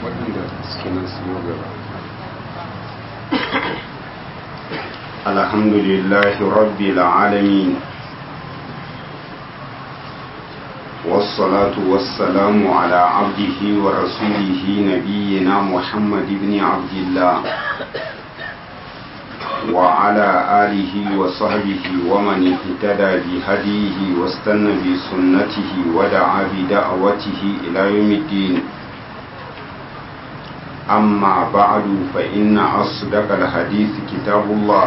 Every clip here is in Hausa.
waɗanda suke nan su yi gaba alhamdulillahi rabbil alamin والصلاة والسلام على عبده ورسوله نبينا محمد بن عبد الله وعلى آله وصحبه ومن اهتدى بهديه واستنى بسنته ودعا بدعوته إلى يوم الدين أما بعد فإن أصدق الحديث كتاب الله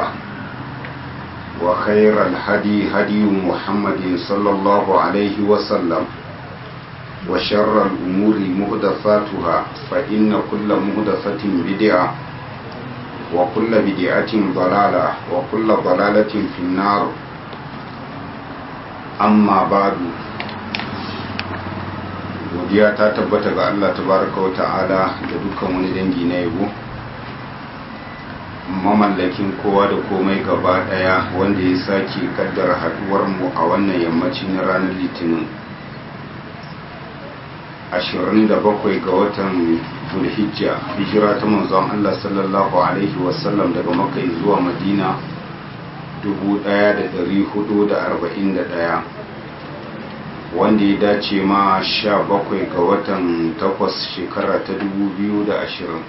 وخير الهدي هدي محمد صلى الله عليه وسلم وشر الأمور مهدفاتها فإن كل مهدفة بدعة وكل بدعة ضلالة وكل ضلالة في النار أما بعد godiya ta tabbata ga Allah tabaraka wa ta'ala da dukkan wani dangi na yabo mamallakin kowa da komai gaba daya wanda ya sake kaddara haduwar mu a wannan yammaci na ranar litinin 27 ga watan zulhijja hijira ta manzon Allah sallallahu alaihi wasallam daga makka zuwa madina 1441 wanda ya dace ma 17 ga watan 8 shekara ta 2020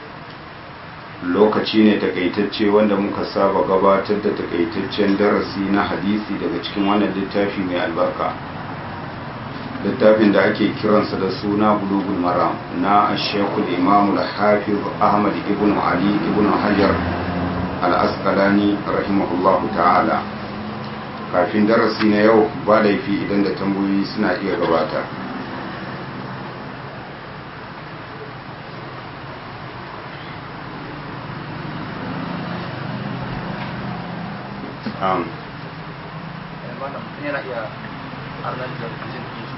lokaci ne takaitacce wanda muka saba gabatar da takaitaccen darasi na hadisi daga cikin wannan littafi mai albarka littafin da ake kiransa da suna bulugul maram na ashekul imam al-hafiz ahmad ibn ali ibn hajar al-asqalani rahimahullahu ta'ala kafin darasi na yau ba laifi idan da tambayoyi suna iya gabata um, yana iya arnar da jin su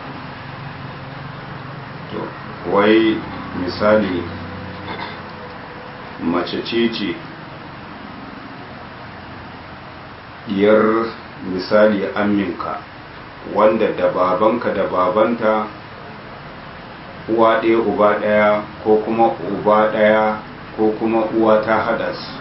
to wai misali mace ce ce diyar misali aminka wanda da babanka da babanta uwa ɗaya uba ɗaya ko kuma uba ɗaya ko kuma uwa ta haɗa su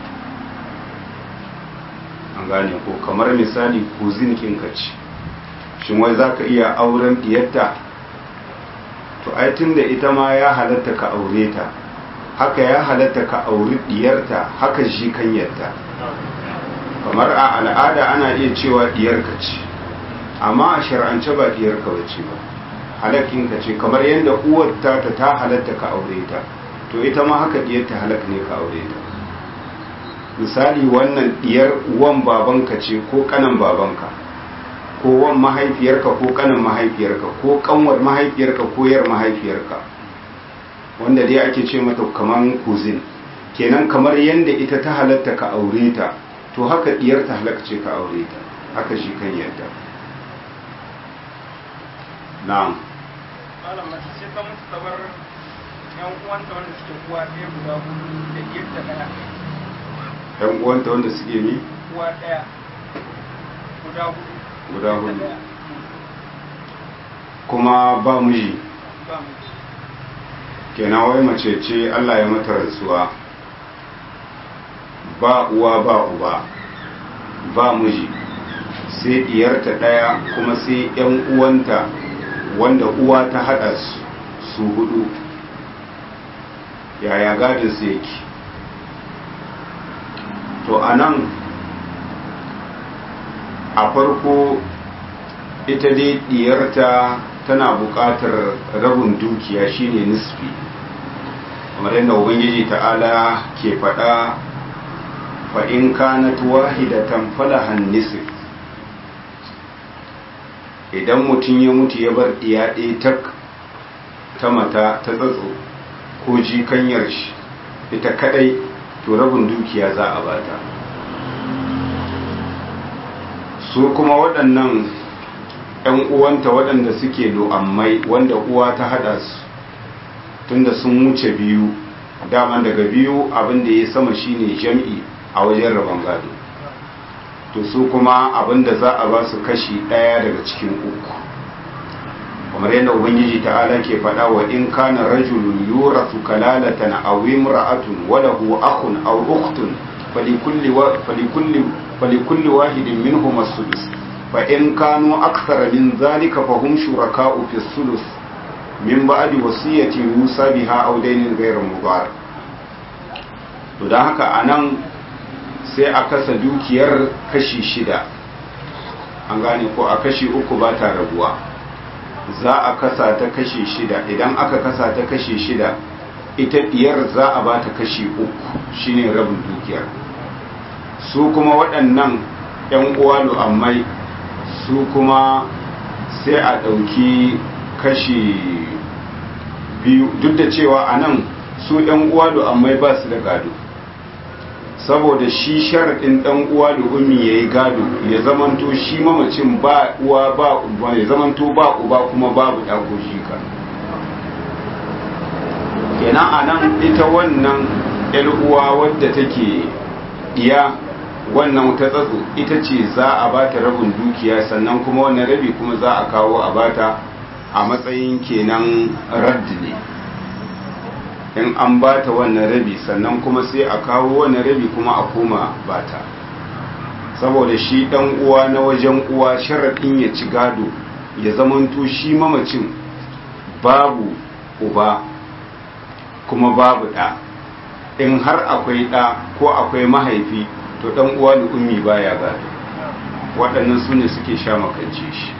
an gane ko kamar misali kuzin kinka ce shin wai za ka iya auren diyarta to ai tunda ita ma ya halatta ka aure ta haka ya halatta ka auri diyarta haka shi kanyarta kamar a al'ada ana iya cewa diyarka ce amma a shar'ance ba diyarka bace ba halakinka ce kamar yadda uwar ta ta halatta ka aure ta to ita ma haka diyarta halak ne ka aure ta misali wannan diyar uwan babanka ce ko kanan babanka ko wan mahaifiyarka ko kanin mahaifiyarka ko kanwar mahaifiyarka ko yar mahaifiyarka wanda dai ake ce mata kaman kuzin kenan kamar yadda ita ta halatta ka aure ta to haka diyar ta halaka ce ka aure ta haka shi kan yadda na'am malam mace sai ta mutu ta bar yan uwanta wanda suke uwa ɗaya guda hudu da diyar ta ɗaya yan uwanta wanda suke mi uwa ɗaya guda hudu guda hudu kuma ba miji ba mu kenan wai mace ce Allah ya mata rantsuwa ba uwa ba uba ba miji sai diyarta daya kuma sai yan uwanta wanda uwa ta hada su su hudu yaya gadin su yake to anan a farko ita dai diyarta tana buƙatar rabin dukiya shine nisfi kamar yadda ubangiji ta'ala ke faɗa fa in kanat wahidatan falahan nisf idan mutum ya mutu ya bar diya ɗaya tak ta mata ta tsatso ko jikanyar shi ita kadai to rabin dukiya za a bata su kuma waɗannan 'yan uwanta waɗanda suke lo'ammai wanda uwa ta haɗa su tunda sun wuce biyu daman daga biyu abin da ya sama shine jam'i a wajen rabon gado to su kuma abin da za a ba su kashi ɗaya daga cikin uku kamar yadda ubangiji ta'ala ke faɗa wa in kana rajulun yurathu kalalatan aw imra'atun wa lahu akhun aw ukhtun falikulli wa falikulli falikulli wahidin minhum as-sudus fa in kanu akthara min dhalika fa hum shuraka'u fi as-sulus min ba'di wasiyatin yusa biha aw daynin ghayra mudar to dan haka anan sai a kasa dukiyar kashi shida an gane ko a kashi uku ba ta rabuwa za a kasa ta kashi shida idan aka kasa ta kashi shida ita diyar za a ba ta kashi uku shine rabin dukiyar su kuma waɗannan 'yan uwa lu'ammai su kuma sai a ɗauki kashi biyu duk da cewa a nan su 'yan uwa lu'ammai ba su da gado saboda shi sharaɗin ɗan uwa da ummi ya yi gado ya zamanto shi mamacin ba uwa ba uba ya zamanto ba uba kuma babu ɗago shi ka kenan a nan ita wannan uwa wadda take iya wannan ta tsatso ita ce za a ba ta rabin dukiya sannan kuma wannan rabi kuma za a kawo a bata a matsayin kenan raddi ne in an ba ta wannan rabi sannan kuma sai a kawo wannan rabi kuma a koma bata saboda shi dan uwa na wajen uwa sharaɗin ya ci gado ya zamanto shi mamacin babu uba kuma babu ɗa in har akwai ɗa ko akwai mahaifi to dan uwa da ummi baya gado waɗannan su ne suke sha makance shi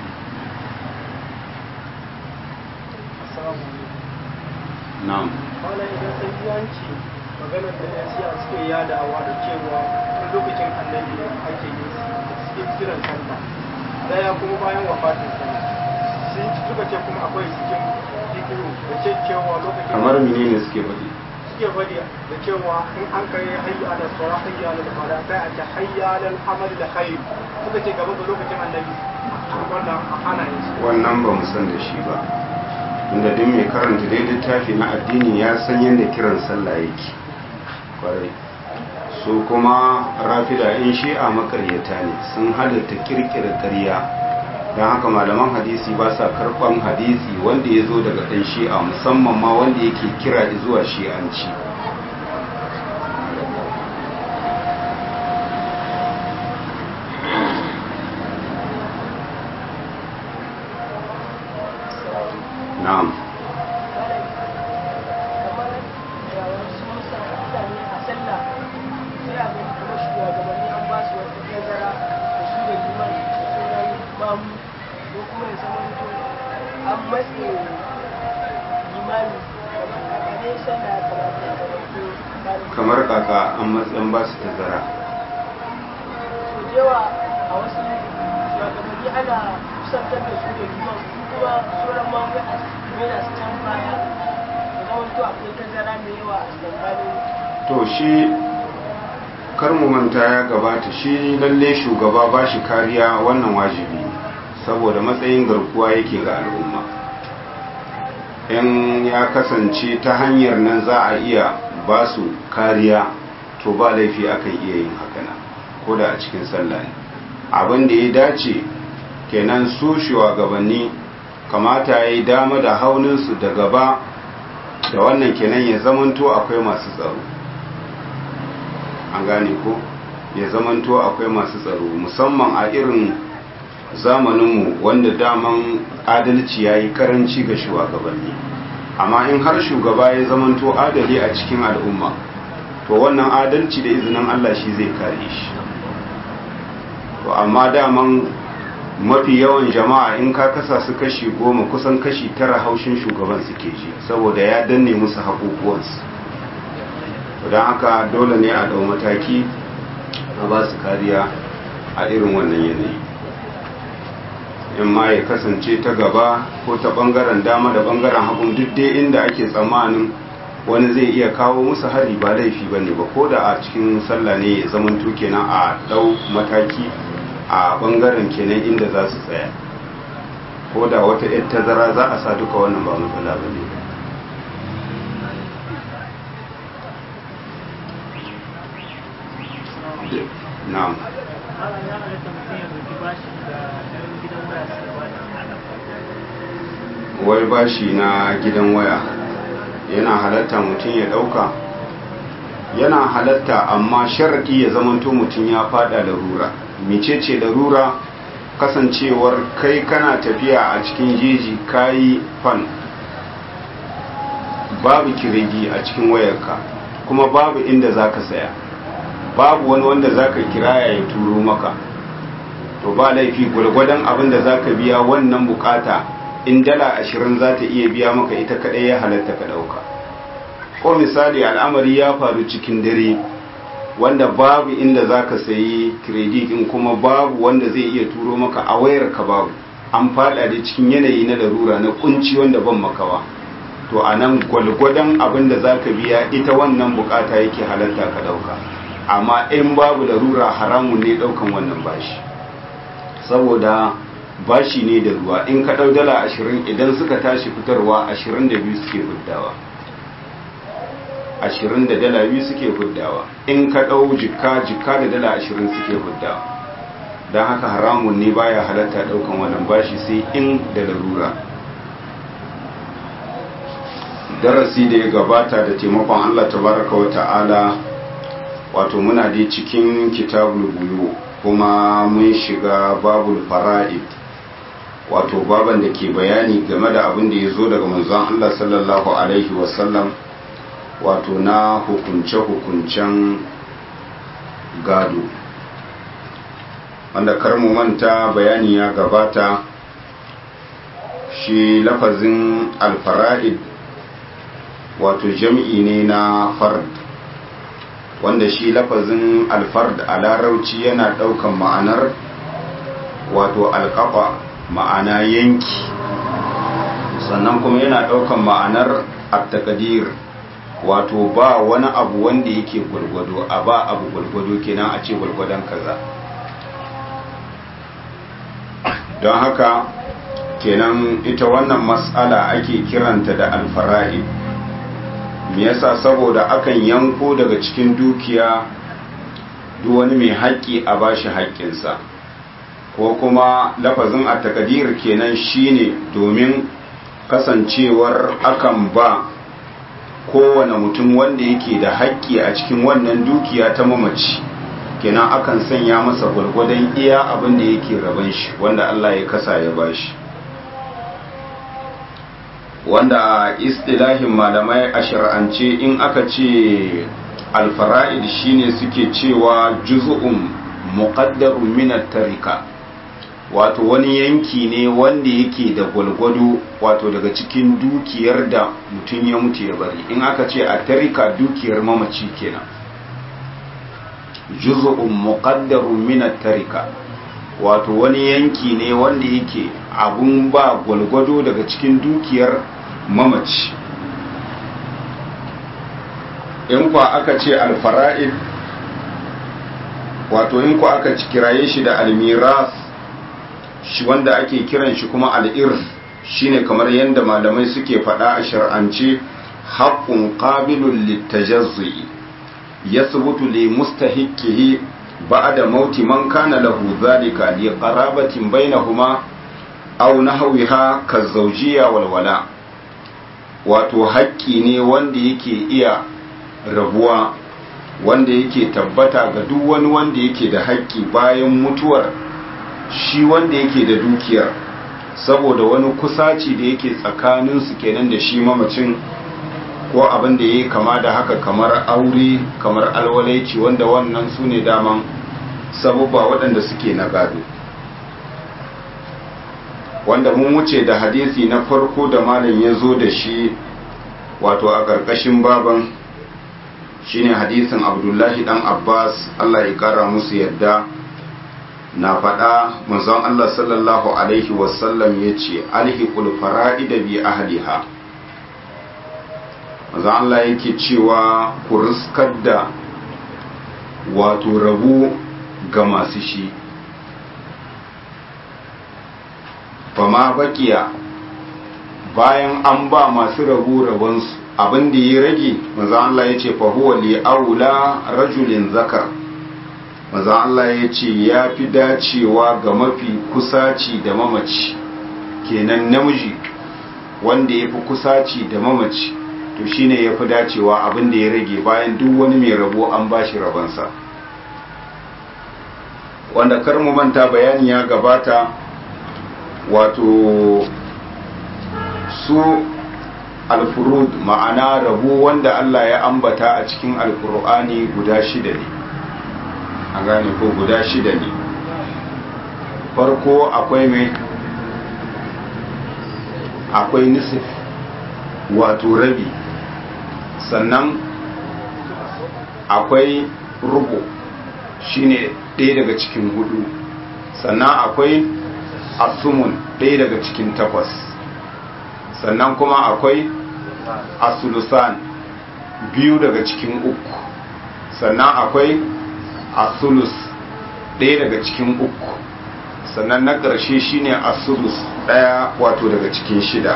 na'am wala idan sai yanci maganar da ya siya suke yadawa da cewa tun lokacin annabi ne ake yin suke kiran sallah daya kuma bayan wafatin sallah sun ci suka ce kuma akwai cikin dikiru da ce cewa lokacin kamar menene suke faɗi suke faɗi da cewa in an kai hayya ala sawa hayya ala fara sai a ce hayya ala amal da khair suka ce gaba da lokacin annabi wannan ana yin shi wannan ba mu san da shi ba inda duk mai karanta dai littafi na addini ya san yadda kiran sallah yake kwarai su kuma rafida in shi'a makaryata ne sun halatta kirkira ƙarya don haka malaman hadisi ba sa karɓan hadisi wanda ya zo daga ɗan shi'a musamman ma wanda yake kira zuwa shi'anci na'am kamar kaka an matsayin ba su tazara yawa a wasu shugabanni ana kusantar da su da liman kuma sauran mamu a mena su can baya da zama to akwai tazara mai yawa a tsakanin to shi kar mu manta ya gabata shi lalle shugaba ba shi kariya wannan wajibi ne saboda matsayin garkuwa yake ga al'umma in ya kasance ta hanyar nan za a iya ba su kariya to ba laifi akan iya yin hakana ko da a cikin sallah ne abin da ya dace kenan su shugabanni kamata ya yi dama da hauninsu da gaba da wannan kenan ya zamanto akwai masu tsaro an gane ko ya zamanto akwai masu tsaro musamman a irin zamaninmu wanda daman adalci ya yi karanci ga shugabanni amma in har shugaba ya zamanto adali a cikin al'umma to wannan adalci da izinin Allah shi zai kare shi to amma daman mafi yawan jama'a in ka kasa su kashi goma kusan kashi tara haushin shugaban suke ji saboda ya danne musu haƙuƙuwansu don haka dole ne a ɗau mataki a ba su kariya a irin wannan yanayi in ma ya kasance ta gaba ko ta ɓangaren dama da ɓangaren hagun duk dai inda ake tsammanin wani zai iya kawo musu hari ba laifi ba ne ba ko da a cikin sallah ne ya zamanto kenan a ɗau mataki a ɓangaren kenan inda za su tsaya ko da wata yar tazara za a sa duka wannan ba matsala ba ne na'am wai bashi na gidan waya yana halatta mutum ya ɗauka yana halatta amma sharaɗi ya zamanto mutum ya fada larura mecece larura kasancewar kai kana tafiya a cikin jeji kayi fan babu kiregi a cikin wayarka kuma babu inda za ka saya babu wani wanda za ka kiraya ya turo maka to ba laifi gwargwadon abin da za ka biya wannan bukata in dala ashirin za ta iya biya maka ita kaɗai ya halatta ka ɗauka ko misali al'amari ya faru cikin dare wanda babu inda za ka sayi kreditin kuma babu wanda zai iya turo maka a wayar ka babu an fada da cikin yanayi na larura na kunci wanda ban makawa to a nan gwalgwadon abin da za ka biya ita wannan bukata yake halatta ka dauka amma in babu larura haramun ne daukan wannan bashi saboda bashi ne da ruwa in ka dau dala ashirin idan suka tashi fitarwa ashirin da biyu suke huddawa ashirin da dala biyu suke huddawa in ka dau jikka jikka da dala ashirin suke huddawa don haka haramun ne baya halatta daukan wannan bashi sai in da larura darasi da ya gabata da taimakon Allah tabaraka wa ta'ala wato muna dai cikin kitabul buyu kuma mun shiga babul fara'id wato baban da ke bayani game da abin da ya zo daga manzon Allah sallallahu alaihi wasallam wato na hukunce-hukuncen gado wanda kar mu manta bayani ya gabata shi lafazin alfara'id wato jam'i ne na fard wanda shi lafazin alfard a larauci yana ɗaukan ma'anar wato alƙafa ma'ana yanki sannan kuma yana ɗaukan ma'anar attakadir wato ba wani abu wanda yake gwargwado a ba abu gwargwado kenan a ce gwargwadon kaza don haka kenan ita wannan matsala ake kiranta da alfara'id me yasa saboda akan yanko daga cikin dukiya duk wani mai haƙƙi a bashi haƙƙinsa ko kuma lafazin a takadir kenan shine domin kasancewar akan ba kowane mutum wanda yake da haƙƙi a cikin wannan dukiya ta mamaci kenan akan sanya masa gwargwadon iya abin da yake raban shi wanda Allah ya kasa ya bashi wanda a istilahin malamai a shar'ance in aka ce alfara'id shine suke cewa juz'un muqaddarun min tarika wato wani yanki ne wanda yake da gwalgwado wato daga cikin dukiyar da mutum ya mutu ya bari in aka ce a tarika dukiyar mamaci kenan juz'un muqaddarun min tarika wato wani yanki ne wanda yake abun ba gwalgwado daga cikin dukiyar mamaci in kwa aka ce alfara'id wato in kwa aka kiraye shi da almiras shi wanda ake kiran shi kuma al'ir shine kamar yadda malamai suke faɗa a shar'ance haƙƙun ƙabilun littajazzi ya subutu li mustahikihi ba da mauti man kana lahu zalika li qarabatin bainahuma aw nahwiha kazawjiyya walwala wato haƙƙi ne wanda yake iya rabuwa wanda yake tabbata ga duk wani wanda yake da haƙƙi bayan mutuwar shi wanda yake da dukiyar saboda wani kusaci da yake tsakaninsu kenan da shi mamacin ko abin da ya yi kama da haka kamar aure kamar alwalaici wanda wannan su ne daman sabubba waɗanda suke na gado wanda mun wuce da hadisi na farko da malam ya zo da shi wato a ƙarƙashin baban shine hadisin abdullahi dan abbas allah ya ƙara musu yadda na faɗa manzon allah sallallahu alaihi wasallam ya ce alhiqul fara'ida bi ahliha manzon allah yake cewa ku riskar da wato rabu ga masu shi fama bakiya bayan an ba masu rabu rabonsu abin da ya rage maza Allah ya ce fahuwa li aula rajulin zakar maza Allah ya ce ya fi dacewa ga mafi kusaci da mamaci kenan namiji wanda ya fi kusaci da mamaci to shine ya fi dacewa abin da ya rage bayan duk wani mai rabo an ba shi rabansa wanda kar mu manta bayani ya gabata wato su alfurud ma'ana rabo wanda Allah ya ambata a cikin alkur'ani guda shida ne a gane ko guda shida ne farko akwai mai akwai nisif wato rabi sannan akwai rubu shine ɗaya daga cikin hudu sannan akwai asumun ɗaya daga cikin takwas sannan kuma akwai asulusan biyu daga cikin uku sannan akwai asulus ɗaya daga cikin uku sannan na ƙarshe shine asulus ɗaya wato daga cikin shida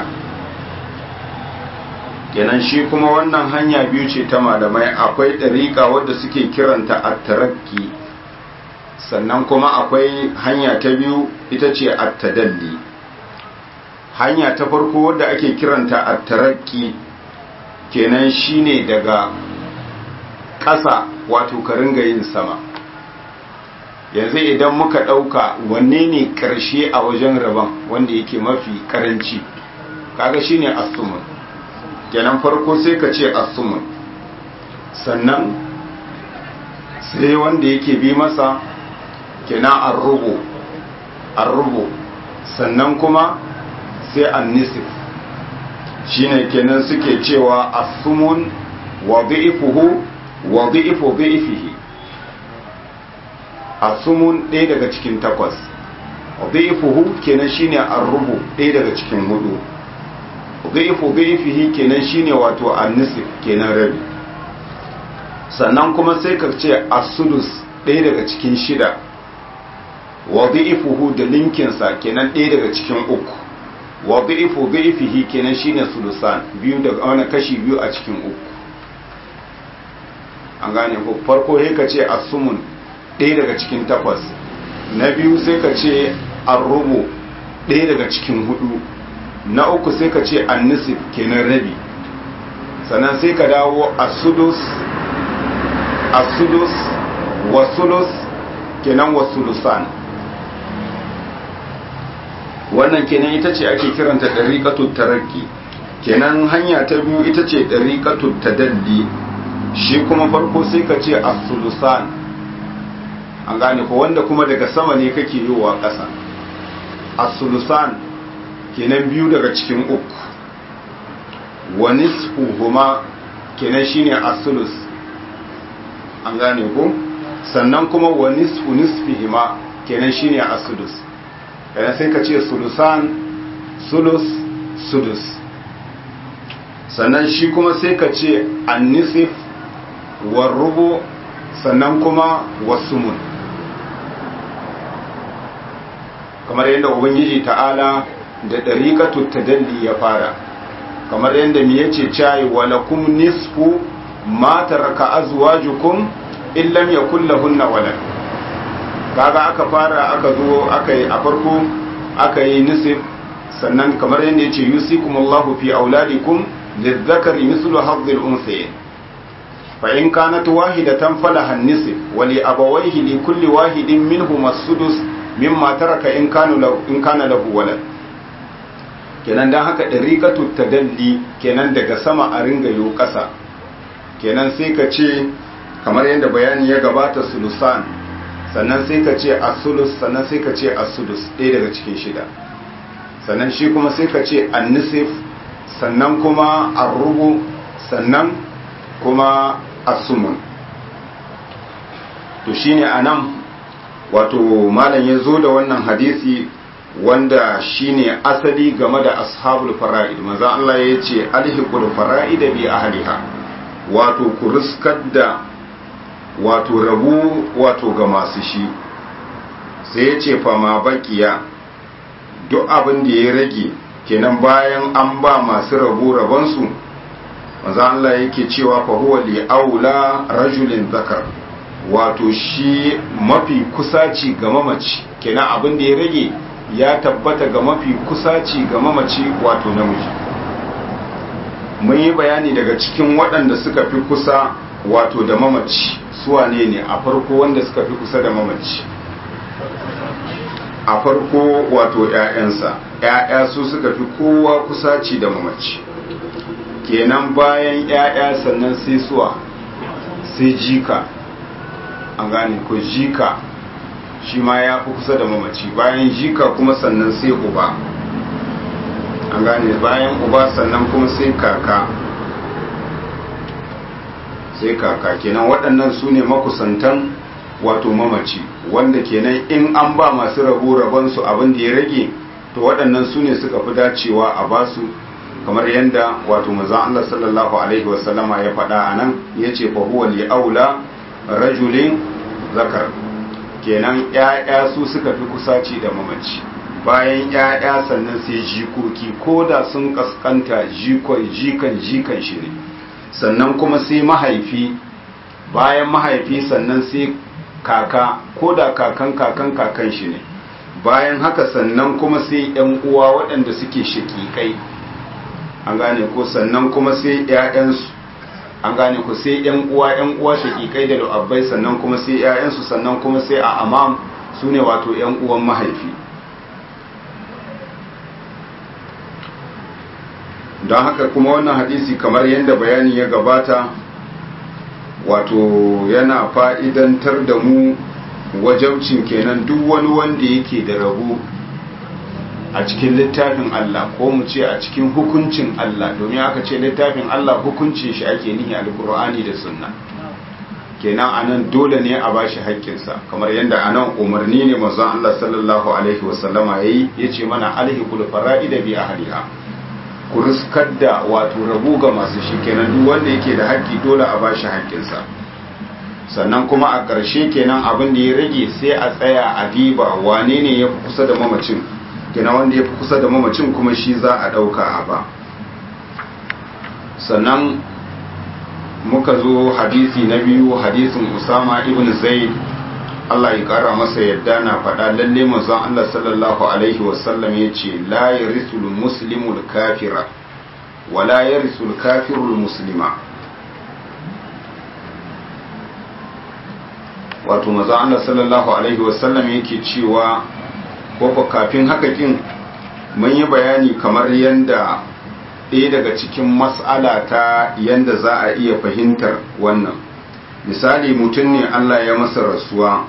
kenan shi kuma wannan hanya biyu ce ta malamai akwai ɗariƙa wadda suke kiranta at-tarakki sannan kuma akwai hanya ta biyu ita ce at-tadalli hanya ta farko wadda ake kiranta at-tarakki kenan shine daga ƙasa wato ka ringa yin sama yanzu idan muka ɗauka wanne ne ƙarshe a wajen rabon wanda yake mafi ƙaranci kaga shine asumun kenan farko sai ka ce asumun sannan sai wanda yake bi masa kenan arrubu arrubu sannan kuma sai annisif shine kenan suke cewa asumun wa dhi'fuhu wa dhi'fu dhi'fihi asumun ɗaya daga cikin takwas dhi'fuhu kenan shine arrubu ɗaya daga cikin hudu dhi'fu dhi'fihi kenan shine wato annisif kenan rabi sannan kuma sai ka ce asudus ɗaya daga cikin shida wa dhi'fuhu da linkinsa kenan ɗaya daga cikin uku wa dhi'fu dhi'fihi kenan shine sulusan biyu daga wani kashi biyu a cikin uku an gane ko farko sai ka ce asumun ɗaya daga cikin takwas na biyu sai ka ce arrubu ɗaya daga cikin hudu na uku sai ka ce annisif kenan rabi sannan sai ka dawo asudus asudus wasulus kenan wasulusan wannan kenan ita ce ake kiranta ɗariƙatun tarakki kenan hanya ta biyu ita ce ɗariƙatun tadalli shi kuma farko sai ka ce asulusan an gane ko wanda kuma daga sama ne kake yiwa ƙasa asulusan kenan biyu daga cikin uku wa nisfuhuma kenan shine asulus an gane ko sannan kuma wa nisfu nisfihima kenan shine asulus kenan sai ka ce sulusan sulus sudus sannan shi kuma sai ka ce annisif wa rubu sannan kuma wasumun kamar yadda ubangiji ta'ala da ɗariƙatu tadalli ya fara kamar yadda mi yace cayi walakum nisfu ma taraka azwajukum in lam yakul lahunna walad kaga aka fara aka zo aka yi a farko aka yi nisif sannan kamar yadda yace yusikumullahu fi auladikum lizzakari mislu hadhil unsayayn fa in kanat wahidatan falaha an-nisf wa li abawayhi li kulli wahidin minhum as-sudus mimma taraka in kana lahu in kana lahu walad kenan dan haka dariqatu tadalli kenan daga sama a ringa yo kasa kenan sai ka ce kamar yadda bayani ya gabata sulusan sannan sai ka ce as-sulus sannan sai ka ce as-sudus ɗaya daga cikin shida sannan shi kuma sai ka ce an-nisf sannan kuma ar-rubu sannan kuma as-sumun to shine anan wato malam ya zo da wannan hadisi wanda shine asali game da ashabul fara'id manzo Allah ya ce alhiqul fara'id bi ahliha wato ku riskar da wato rabu wato ga masu shi sai ya ce fa ma bakiya duk abin da ya rage kenan bayan an ba masu rabu rabansu manzo Allah yake cewa fa huwa li aula rajulin zakar wato shi mafi kusaci ga mamaci kenan abin da ya rage ya tabbata ga mafi kusaci ga mamaci wato namiji mun yi bayani daga cikin waɗanda suka fi kusa wato da mamaci suwane ne a farko wanda suka fi kusa da mamaci a farko wato 'ya'yansa 'ya'ya su suka fi kowa kusaci da mamaci kenan bayan 'ya'ya sannan sai suwa sai jika an gane ko jika shi ma ya fi kusa da mamaci bayan jika kuma sannan sai uba an gane bayan uba sannan kuma sai kaka sai kaka kenan waɗannan su ne makusantan wato mamaci wanda kenan in an ba masu rabo rabonsu abin da ya rage to waɗannan su ne suka fi dacewa a basu kamar yadda wato manzon Allah sallallahu alaihi wasallama ya faɗa a nan ya ce fa huwa li aula rajulin zakar kenan ƴaƴa su suka fi kusaci da mamaci bayan ƴaƴa sannan sai jikoki ko da sun kaskanta jikon jikan jikan shi ne sannan kuma sai mahaifi bayan mahaifi sannan sai kaka ko da kakan kakan kakan shi ne bayan haka sannan kuma sai yan uwa waɗanda suke shakikai an gane ko sannan kuma sai ƴaƴansu an gane ko sai yan uwa yan uwa shakikai da lu'abbai sannan kuma sai ƴaƴansu sannan kuma sai a amam su ne wato yan uwan mahaifi don haka kuma wannan hadisi kamar yadda bayani ya gabata wato yana fa'idantar da mu wajabcin kenan duk wani wanda yake da rabu a cikin littafin Allah ko mu ce a cikin hukuncin Allah domin aka ce littafin Allah hukuncin shi ake nihi alkur'ani da sunna kenan anan dole ne a bashi haƙƙinsa kamar yadda anan umarni ne manzon Allah sallallahu alaihi wasallama yayi yace mana alhiqul fara'ida bi ahliha ku riskar da wato rabu ga masu shi kenan duk wanda yake da haƙƙi dole a bashi haƙƙinsa sannan kuma a ƙarshe kenan abin da ya rage sai a tsaya a diba wane ne ya fi kusa da mamacin kenan wanda ya fi kusa da mamacin kuma shi za a ɗauka a ba sannan muka zo hadisi na biyu hadisin usama ibn zaid Allah ya kara masa yadda na faɗa lalle manzon Allah sallallahu alaihi wasallam ya ce la yarisul muslimul kafira wa la yarisul kafirul muslima wato manzon Allah sallallahu alaihi wasallam yake cewa ko kafin haka kin mun yi bayani kamar yanda ɗaya daga cikin mas'ala ta yanda za a iya fahimtar wannan misali mutum ne Allah ya masa rasuwa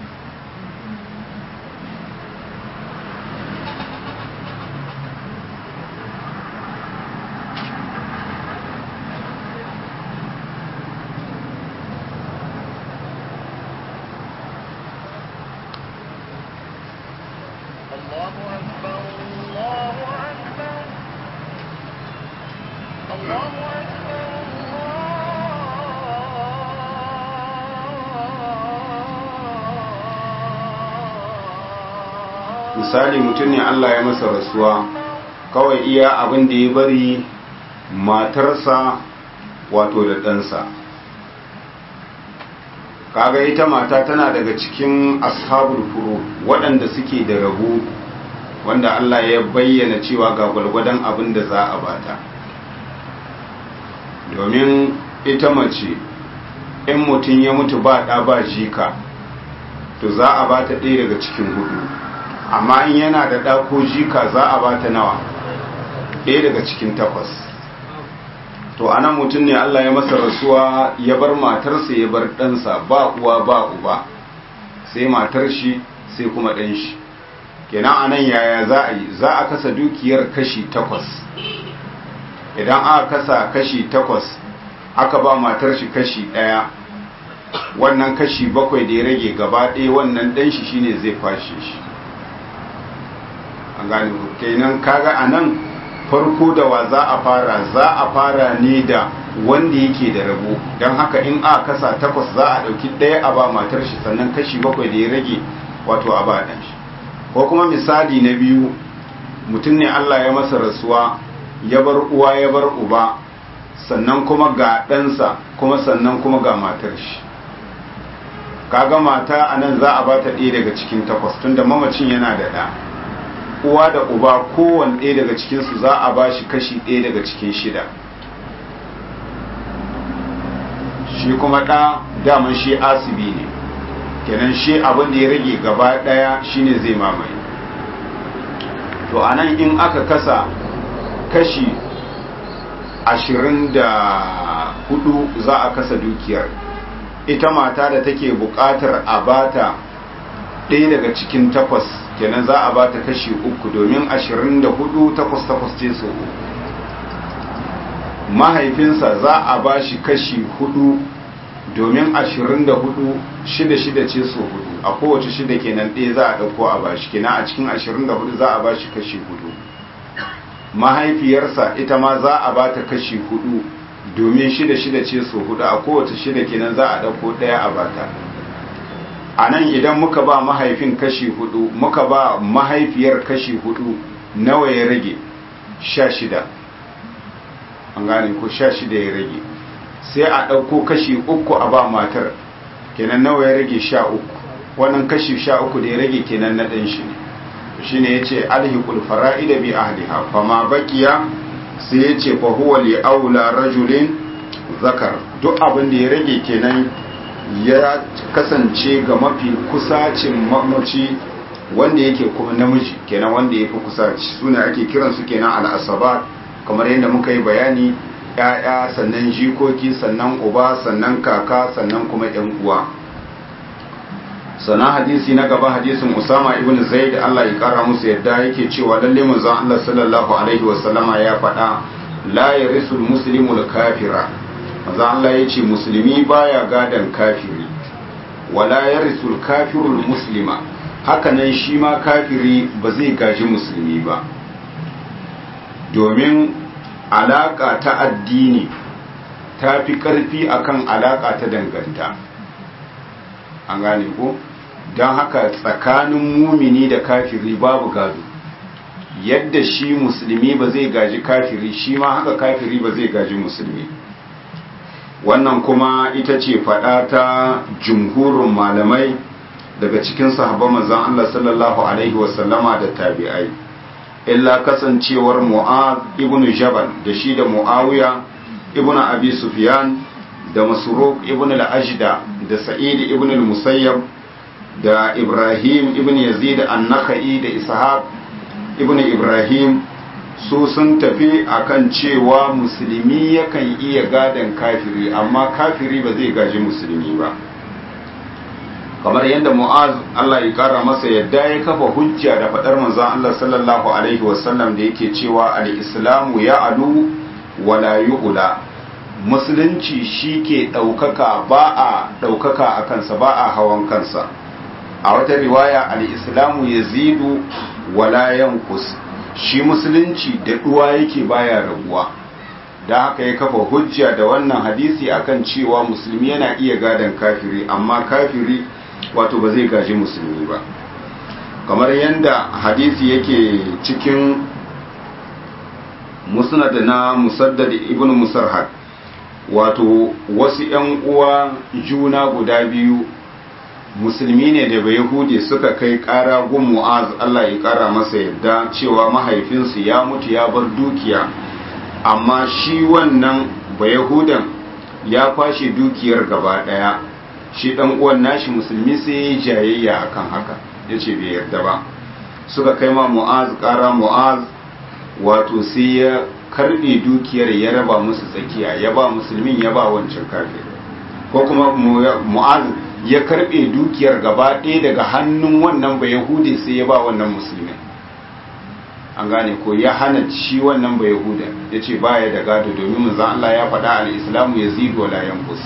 misali mutum ne Allah ya masa rasuwa kawai iya abin da ya bari matarsa wato da ɗansa kaga ita mata tana daga cikin ashabul furu waɗanda suke da rabu wanda Allah ya bayyana cewa ga gwalgwadon abin da za a bata domin ita mace in mutum ya mutu ba ɗa ba jika to za a bata ɗaya daga cikin hudu amma in yana da ɗa ko jika za a bata nawa ɗaya daga cikin takwas to anan mutum ne Allah ya masa rasuwa ya bar matarsa ya bar ɗansa ba uwa ba uba sai matar shi sai kuma ɗan shi kenan anan yaya za a yi za a kasa dukiyar kashi takwas idan aka kasa kashi takwas aka ba matar shi kashi ɗaya wannan kashi bakwai da ya rage gaba ɗaya wannan ɗan shi shine zai kwashe shi an gane kenan kaga anan farko da wa za a fara za a fara ne da wanda yake da rabo don haka in a kasa takwas za a ɗauki ɗaya a ba matar shi sannan kashi bakwai da ya rage wato a ba ɗan shi ko kuma misali na biyu mutum ne Allah ya masa rasuwa ya bar uwa ya bar uba sannan kuma ga ɗansa kuma sannan kuma ga matar shi kaga mata a nan za a ba ta ɗaya daga cikin takwas tunda mamacin yana da ɗa uwa da uba kowane ɗaya daga cikinsu za a ba shi kashi ɗaya daga cikin shida shi kuma ɗa daman shi asibi ne kenan shi abin da ya rage gaba ɗaya shine zai mamaye to anan in aka kasa kashi ashirin da hudu za a kasa dukiyar ita mata da take buƙatar a bata ɗaya daga cikin takwas kenan za a bata kashi uku domin ashirin da hudu takwas takwas ce su mahaifinsa za a ba shi kashi hudu domin ashirin da hudu shida shida ce su hudu a kowace shida kenan ɗaya za a ɗauko a bashi kenan a cikin ashirin da hudu za a ba shi kashi hudu mahaifiyarsa ita ma za a ba ta kashi hudu domin shida shida ce su hudu a kowace shida kenan za a ɗauko ɗaya a bata a nan idan muka ba mahaifin kashi hudu muka ba mahaifiyar kashi hudu nawa ya rage sha shida an gane ko sha shida ya rage sai a ɗauko kashi uku a ba matar kenan nawa ya rage sha uku wannan kashi sha uku da ya rage kenan na ɗan shi ne shi ne ya ce alhiqul fara'ida bi ahliha fama baqiya sai ya ce fa huwa li aula rajulin zakar duk abin da ya rage kenan ya kasance ga mafi kusacin mamaci wanda yake kuma namiji kenan wanda ya fi kusaci suna ake kiransu kenan al'asabat kamar yadda muka yi bayani ‘ya'ya sannan jikoki sannan uba sannan kaka sannan kuma ‘yan uwa sannan hadisi na gaba hadisin usama ibn zaid Allah ya kara musu yadda yake cewa lalle manzon Allah sallallahu alaihi wasallama ya faɗa la yarisul muslimul kafira manzon Allah ya ce musulmi baya gadan kafiri wala yarisul kafirul muslima hakanan shi ma kafiri ba zai gaji musulmi ba domin alaka ta addini ta fi ƙarfi akan alaka ta danganta an gane ko don haka tsakanin mumini da kafiri babu gado yadda shi musulmi ba zai gaji kafiri shi ma haka kafiri ba zai gaji musulmi wannan kuma ita ce faɗa ta jumhurin malamai daga cikin sahabban manzon Allah sallallahu alaihi wasallama da tabi'ai illa kasancewar mu'ad ibn jabal da shi da muawiya ibn abi sufyan da masruq ibn al-ajda da sa'id ibn al-musayyab da ibrahim ibn yazid an-nakhai da ishaq ibn ibrahim su sun tafi akan cewa musulmi yakan iya gadan kafiri amma kafiri ba zai gaji musulmi ba kamar yadda mu'az Allah ya kara masa yadda ya kafa hujja da faɗar manzon Allah sallallahu alaihi wasallam da yake cewa al-islamu ya alu wala yu'la musulunci shi ke ɗaukaka ba a ɗaukaka a kansa ba a hawan kansa a wata riwaya al-islamu yazidu wala yankus shi musulunci da ɗuwa yake baya rabuwa da haka ya kafa hujja da wannan hadisi akan cewa musulmi yana iya gadon kafiri amma kafiri wato ba zai gaji musulmi ba kamar yadda hadisi yake cikin musnad na musaddad ibn musarhad wato wasu ‘yan uwa juna guda biyu musulmi ne da bai yahudi suka kai ƙara gun mu'az Allah ya ƙara masa yadda cewa mahaifinsu ya mutu ya bar dukiya amma shi wannan bai yahudan ya kwashe dukiyar gaba ɗaya shi ɗan uwan nashi musulmi sai ya jayayya akan haka ya ce bai yarda ba suka kai ma mu'az ƙara mu'az wato sai ya karbe dukiyar ya raba musu tsakiya ya ba musulmin ya ba wancan kafir ko kuma mu'az ya karbe dukiyar gaba ɗaya daga hannun wannan ba yahudi sai ya ba wannan musulmin an gane ko ya hana shi wannan ba yahuda ya ce baya da gado domin manzon Allah ya faɗa al-islamu yazidu wala yanqus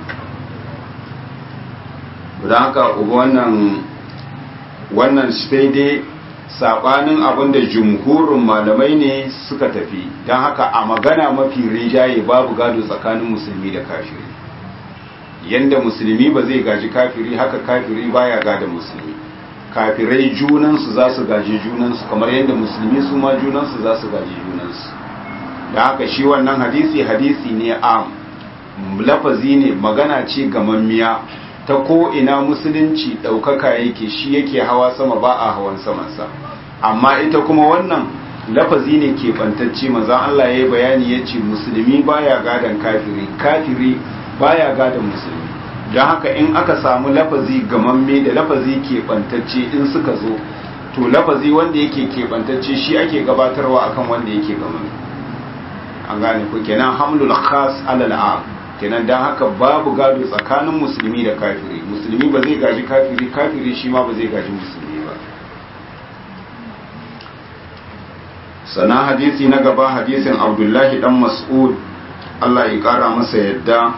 don haka wannan wannan sai dai sabanin abin da jumhurin malamai ne suka tafi don haka a magana mafi rijaye babu gado tsakanin musulmi da kafiri yanda musulmi ba zai gaji kafiri haka kafiri baya gada musulmi kafirai junansu za su gaji junansu kamar yadda musulmi su ma junansu za su gaji junansu da haka shi wannan hadisi hadisi ne am lafazi ne magana ce gamammiya ta ko ina musulunci ɗaukaka yake shi yake hawa sama ba a hawan samansa amma ita kuma wannan lafazi ne ke bantacce manzan Allah ya yi bayani ya ce musulmi baya gadon kafiri kafiri baya gadon musulmi don haka in aka samu lafazi gamamme da lafazi keɓantacce in suka zo to lafazi wanda yake keɓantacce shi ake gabatarwa akan wanda yake gamamme an gane ku kenan hamlul khas alal am kenan don haka babu gado tsakanin musulmi da kafiri musulmi ba zai gaji kafiri kafiri shi ma ba zai gaji musulmi ba sana hadisi na gaba hadisin abdullahi dan mas'ud Allah ya kara masa yadda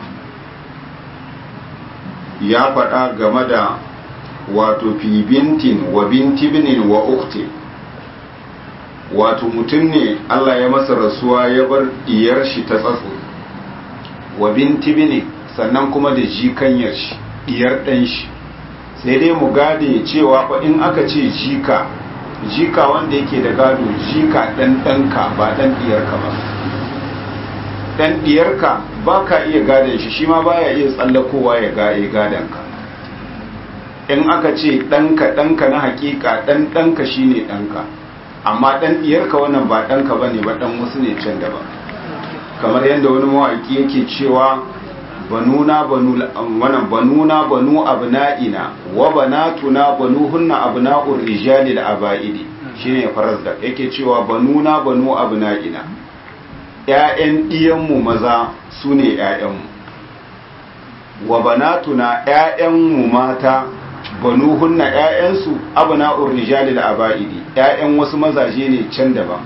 ya faɗa game da wato fi bintin wa binti binin wa ukti wato mutum ne Allah ya masa rasuwa ya bar diyar shi ta tsatso wa binti binin sannan kuma da jikanyar shi diyar ɗan shi sai dai mu gade cewa fa in aka ce jika jika wanda yake da gado jika ɗan ɗanka ba ɗan diyarka ba ɗan diyarka ba ka iya gadon shi shi ma baya iya tsallakowa ya gaye gadonka in aka ce ɗanka ɗanka na hakika ɗan ɗanka shi ne ɗanka amma ɗan diyarka wannan ba ɗanka ba ne ba ɗan wasu ne can daban kamar yadda wani mawaƙi yake cewa banuna banu wannan banuna banu abna'ina wa banatuna banuhunna abna'ur rijali da aba'idi shine farazda yake cewa banuna banu abna'ina ƴaƴan diyanmu maza sune ƴaƴanmu wa banatuna ƴaƴanmu mata banuhunna ƴaƴansu abna'ur rijali da aba'idi ƴaƴan wasu mazaje ne can daban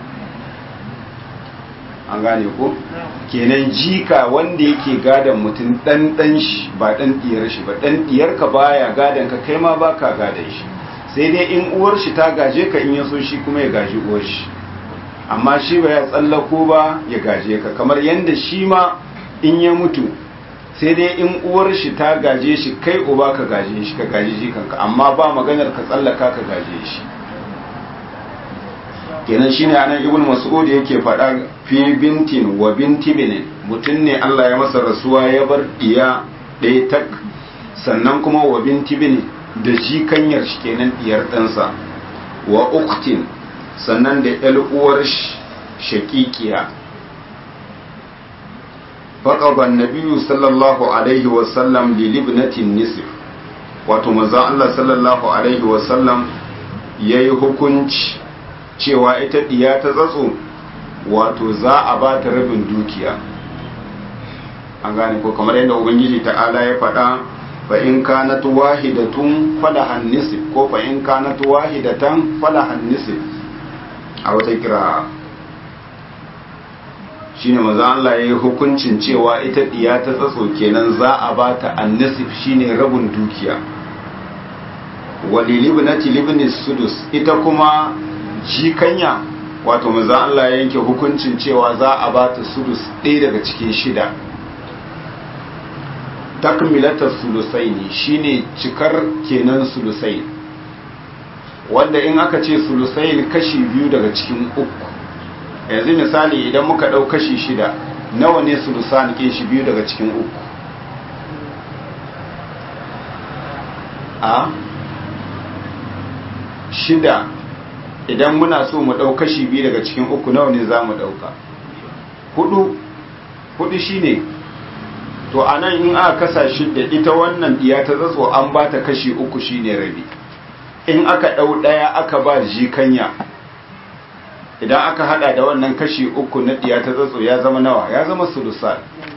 an gane ko kenan jika wanda yake gadon mutum dan dan shi ba dan diyar shi ba dan diyar ka baya gadon ka kai ma baka gadon shi sai dai in uwar shi ta gaje ka in ya so shi kuma ya gaji uwar shi amma shi ba ya tsallako ba ya gaje ka kamar yanda shi ma in ya mutu sai dai in uwar shi ta gaje shi kai uba ka gaje shi ka gaji jikanka amma ba maganar ka tsallaka ka gaje shi kenan shine anan ibn mas'ud yake faɗa fi bintin wa binti binin mutum ne Allah ya masa rasuwa ya bar diya ɗaya tak sannan kuma wa binti binin da jikanyar shi kenan diyar ɗansa wa uktin sannan da ƴar uwar shakikiya faqaba an-nabiyyu sallallahu alaihi wa sallam li libnatin nisf wato manzo Allah sallallahu alaihi wa sallam yayi hukunci cewa ita diya ta tsatso wato za a ba ta rabin dukiya an gane ko kamar yadda ubangiji ta'ala ya faɗa fa in kanat wahidatun falahan nisf ko fa in kanat wahidatan falahan nisf a wata kira shine maza Allah ya yi hukuncin cewa ita diya ta tsatso kenan za a ba ta annisif shine rabin dukiya walilibnati libni sudus ita kuma jikanya wato maza Allah ya yanke hukuncin cewa za a ba ta sudus ɗaya daga cikin shida takmilatar sulusai ne shine cikar kenan sulusai wanda in aka ce sulusai kashi biyu daga cikin uku yanzu misali idan muka ɗau kashi shida nawa ne sulusan ke shi biyu daga cikin uku a shida idan muna so mu ɗau kashi biyu daga cikin uku nawa ne za mu ɗauka hudu hudu shine to a nan in aka kasa shida ita wannan diya ta tsatso an ba ta kashi uku shine rabi in aka ɗau ɗaya aka ba jikanya idan aka hada da wannan kashi uku na diya ta tsatso ya zama nawa ya zama sulusal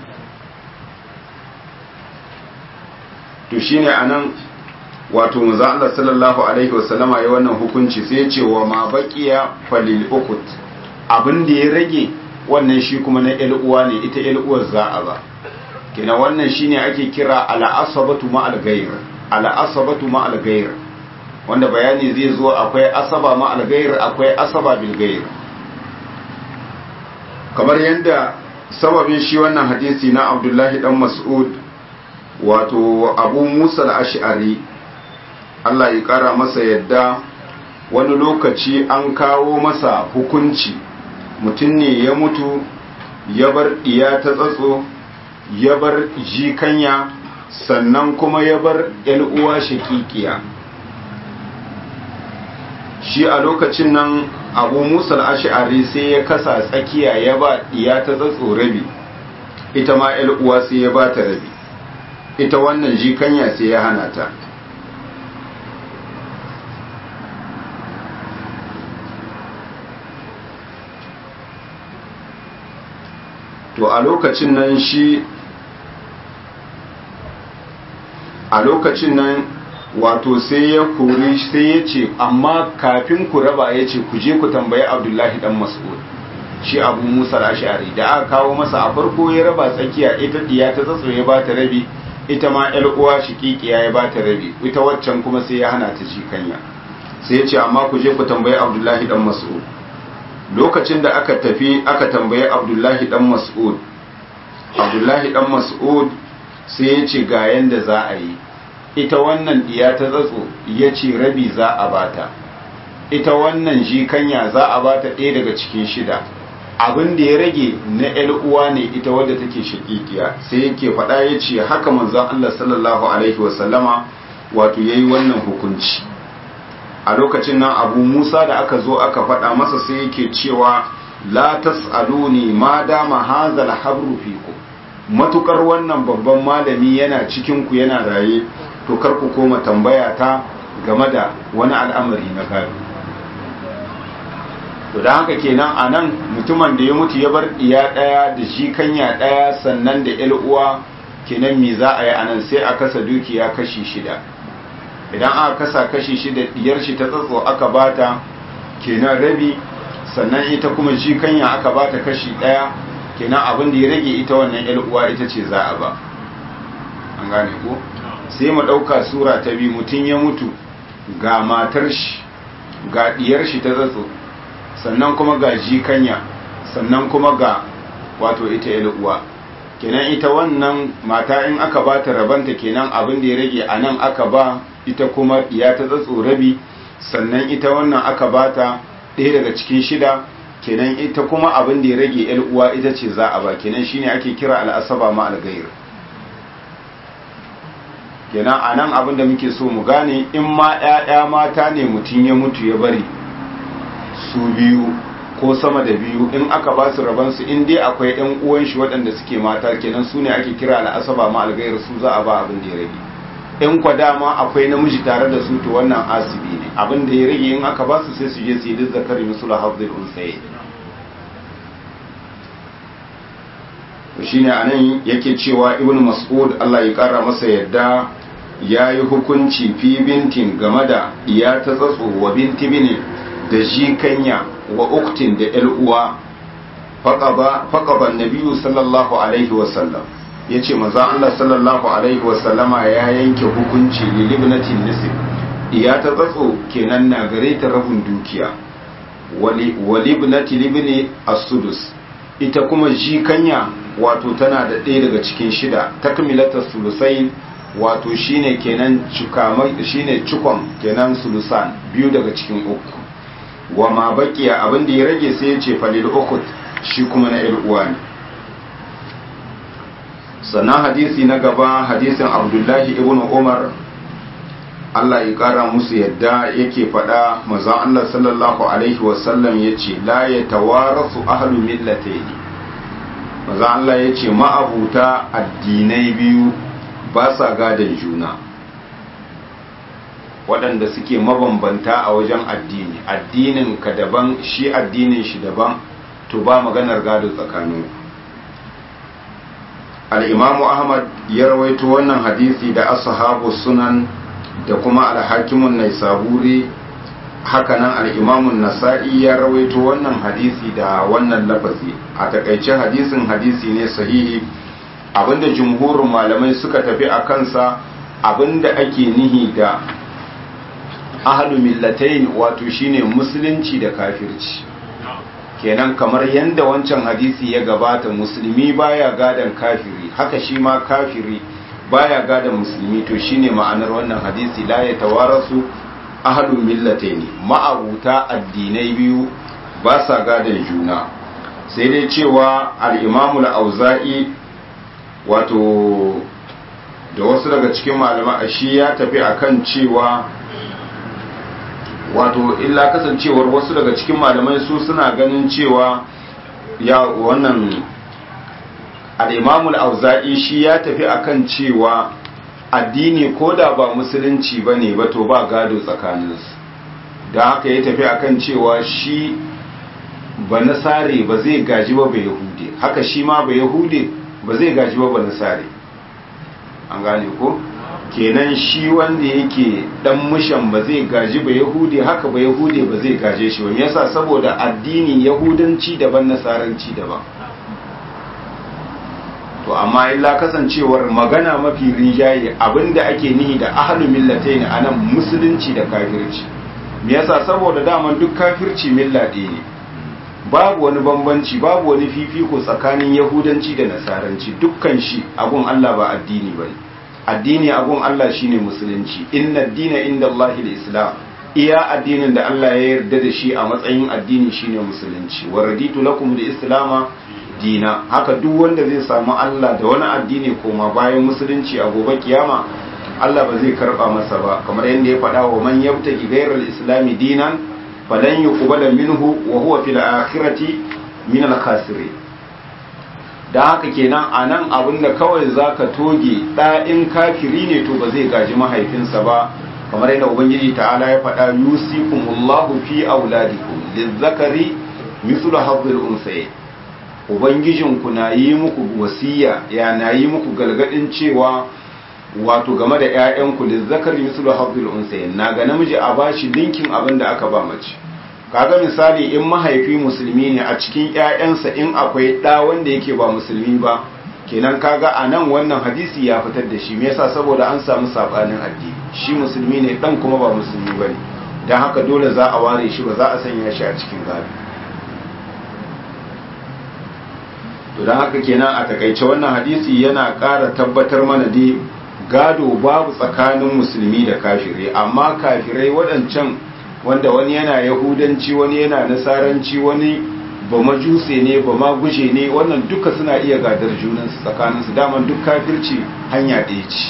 to shine anan wato manzo Allah sallallahu alaihi wasallama ya wannan hukunci sai ya ce wa ma baqiya falil ukut abin da ya rage wannan shi kuma na ƴar uwa ne ita ƴar uwar za a ba kina wannan shine ake kira ala asabatu ma al ghayr ala asabatu ma al ghayr wanda bayani zai zo akwai asaba ma al ghayr akwai asaba bil ghayr kamar yadda sababin shi wannan hadisi na Abdullahi dan Mas'ud wato Abu Musa al-Ash'ari Allah ya kara masa yadda wani lokaci an kawo masa hukunci mutum ne ya mutu ya bar iya ta tsatso ya bar jikanya sannan kuma ya bar uwa shakikiya shi a lokacin nan abu musa ash'ari sai ya kasa tsakiya ya ba iya ta tsatso rabi ita ma uwa sai ya ba ta rabi ita wannan jikanya sai ya hana ta to a lokacin nan shi a lokacin nan wato sai ya kori sai ya ce amma kafin ku raba ya ce ku je ku tambayi abdullahi dan mas'ud shi abu musa ashari da aka kawo masa a farko ya raba tsakiya ita diya ta tsatso ya bata rabi ita ma yar uwa shiqiqiya ya bata rabi ita waccan kuma sai ya hana ta shi kanya sai ya ce amma ku je ku tambayi abdullahi dan mas'ud lokacin da aka tafi aka tambayi abdullahi dan mas'ud abdullahi dan mas'ud sai ya ce ga yanda za a yi ita wannan diya ta tsatso ya ce rabi za a bata ita wannan jikanya za a bata ɗaya daga cikin shida abin da ya rage na ‘yar uwa ne ita wadda take shakikiya sai yake faɗa ya ce haka manzon Allah sallallahu alaihi wasallama wato ya yi wannan hukunci a lokacin nan abu musa da aka zo aka faɗa masa sai yake cewa la tas'aluni ma dama hazal habru fiku matukar wannan babban malami yana cikin ku yana raye to kar ku koma tambaya ta game da wani al'amari na gado to da haka kenan a nan mutumin da ya mutu ya bar iya ɗaya da shi kanya ɗaya sannan da ‘yar uwa kenan me za a yi a nan sai a kasa dukiya kashi shida idan aka kasa kashi shida diyar shi ta tsatso aka bata kenan rabi sannan ita kuma shi kanya aka bata kashi ɗaya kenan abin da ya rage ita wannan ‘yar uwa ita ce za a ba an gane ko sai mu ɗauka sura ta biyu mutum ya mutu ga matar shi ga diyar shi ta tsatso sannan kuma ga jikanya sannan kuma ga wato ita ya uwa kenan ita wannan mata in aka ba ta rabanta kenan abin da ya rage a nan aka ba ita kuma ya ta tsatso rabi sannan ita wannan aka ba ta ɗaya daga cikin shida kenan ita kuma abin da ya rage yar uwa ita ce za a ba kenan shine ake kira al'asaba ma algair kenan a nan abin da muke so mu gane in ma 'ya'ya mata ne mutum ya mutu ya bari su biyu ko sama da biyu in aka ba su rabansu in dai akwai yan uwan shi waɗanda suke mata kenan su ne ake kira al'asaba ma algairu su za a ba abin da ya rage in kwa dama akwai namiji tare da su to wannan asibi ne abin da ya rage in aka ba su sai su je su yi duk zakari musul hafzul unsaye shine anan yake cewa ibnu mas'ud Allah ya kara masa yadda ya yi hukunci fi bintin game da iya ta tsatso wa binti bine da jikanya wa uktin da ‘yar uwa faƙaban nabiyu sallallahu alaihi wasallam ya ce maza Allah sallallahu alaihi wasallama ya yanke hukunci lilibnatin nisib iya ta tsatso kenan na gare ta rabin dukiya walibnati libni as-sudus ita kuma jikanya wato tana da ɗaya daga cikin shida takmilatar sulusai wato shine kenan shine cikon kenan sulusan biyu daga cikin uku wa ma baqiya abin da ya rage sai ya ce falil ukut shi kuma na uwa ne sannan hadisi na gaba hadisin abdullahi ibn umar Allah ya kara musu yadda yake faɗa manzon Allah sallallahu alaihi wasallam ya ce la ya tawarasu ahlu millataini manzon Allah ya ce ma'abuta addinai biyu ba sa gadon juna waɗanda suke mabambanta a wajen addini addinin ka daban shi addinin shi daban to ba maganar gado tsakanin al'imamu ahmad ya rawaito wannan hadisi da ashabu sunan da kuma alhakimun naisaburi hakanan al'imamun nasa'i ya rawaito wannan hadisi da wannan lafazi a takaice hadisin hadisi ne sahihi abinda jumhurin malamai suka tafi a kansa abinda ake nihi da ahalu millatain wato shine musulunci da kafirci kenan kamar yadda wancan hadisi ya gabata musulmi baya gadan kafiri haka shi ma kafiri baya gadan musulmi to shine ma'anar wannan hadisi la ya tawarasu ahalu millatain ma'abuta addinai biyu ba sa gadan juna sai dai cewa al-imamu al-auza'i wato da wasu daga cikin malama shi ya tafi akan cewa wato illa kasancewar wasu daga cikin malamai su suna ganin cewa ya wannan al-imamul auza'i shi ya tafi akan cewa addini ko da ba musulunci ba ne ba to ba gado tsakaninsu da haka ya tafi akan cewa shi ba nasare ba zai gaji ba ba yahude haka shi ma ba yahude ba zai gaji ba ba nasare an gane ko kenan shi wanda yake dan mushan ba zai gaji ba yahude haka ba yahude ba zai gaje shi ba yasa saboda addini yahudanci daban nasaranci daban to amma illa kasancewar magana mafi rinjaye abinda ake nihi da ahlu millatain anan musulunci da kafirci me yasa saboda daman duk kafirci milla ɗaya ne babu wani bambanci babu wani fifiko tsakanin yahudanci da nasaranci dukkan shi abun Allah ba addini bane addini abun Allah shine musulunci inna dina inda Allah islam iya addinin da Allah ya yarda da shi a matsayin addini shine musulunci wa raditu lakum da islama dina haka duk wanda zai samu Allah da wani addini koma bayan musulunci a gobe kiyama Allah ba zai karba masa ba kamar yadda ya faɗa wa man yabtaki ghayral islami dinan falan yuqbala minhu wa huwa fil akhirati min al khasirin da haka kenan anan abinda kawai zaka toge da in kafiri ne to ba zai gaji mahaifinsa ba kamar yadda ubangiji ta'ala ya faɗa yusikumullahu fi auladikum lizzakari mithlu hadhil unsayayn ubangijinku na yi muku wasiya ya na yi muku galgadin cewa wato game da 'ya'yanku lizzakari mithlu hadhil unsayayn na ga namiji a bashi linkin abin da aka ba mace kaga misali in mahaifi musulmi ne a cikin 'ya'yansa in akwai ɗa wanda yake ba musulmi ba kenan kaga a nan wannan hadisi ya fitar da shi me yasa saboda an samu sabanin addini shi musulmi ne dan kuma ba musulmi bane dan haka dole za a ware shi ba za a sanya shi a cikin gado to dan haka kenan a takaice wannan hadisi yana ƙara tabbatar mana dai gado babu tsakanin musulmi da kafirai amma kafirai waɗancan wanda wani yana yahudanci wani yana nasaranci wani ba majuse ne ba ma guje ne wannan duka suna iya gadar junansu tsakaninsu daman duk kafirci hanya ɗaya ce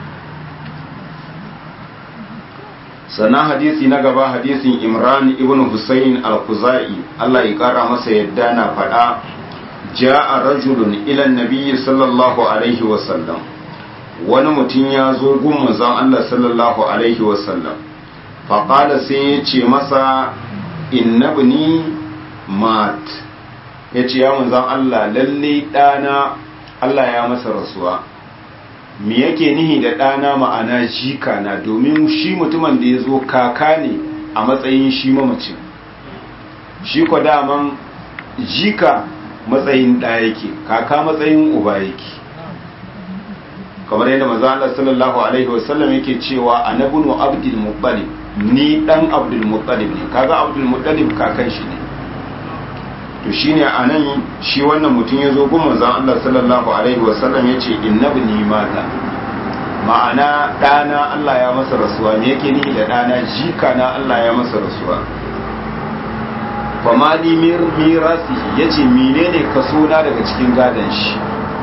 sannan hadisi na gaba hadisin imran ibn husayn al-kuzai Allah ya kara masa yadda na faɗa ja'a rajulun ila nabiyyi sallallahu alaihi wa sallam wani mutum ya zo gun manzon Allah sallallahu alaihi wa sallam faƙala sai ya ce masa innabni mat ya ce ya manzan Allah lalle ɗana Allah ya masa rasuwa me yake nihi da ɗana ma'ana jika na domin shi mutumin da ya zo kaka ne a matsayin shi mamacin shi kwa daman jika matsayin ɗa yake kaka matsayin uba yake kamar yadda manzan Allah sallallahu alaihi wasallam yake cewa anabunu abdul muttalib ni dan abdul muttalib ne kaga abdul muttalib kakan shi ne to shine anan shi wannan mutum ya zo gun manzon Allah sallallahu alaihi wasallam yace innabni mata ma'ana dana Allah ya masa rasuwa me yake ni da dana jika na Allah ya masa rasuwa fa mali mir mirasi yace menene kaso na daga cikin gadan shi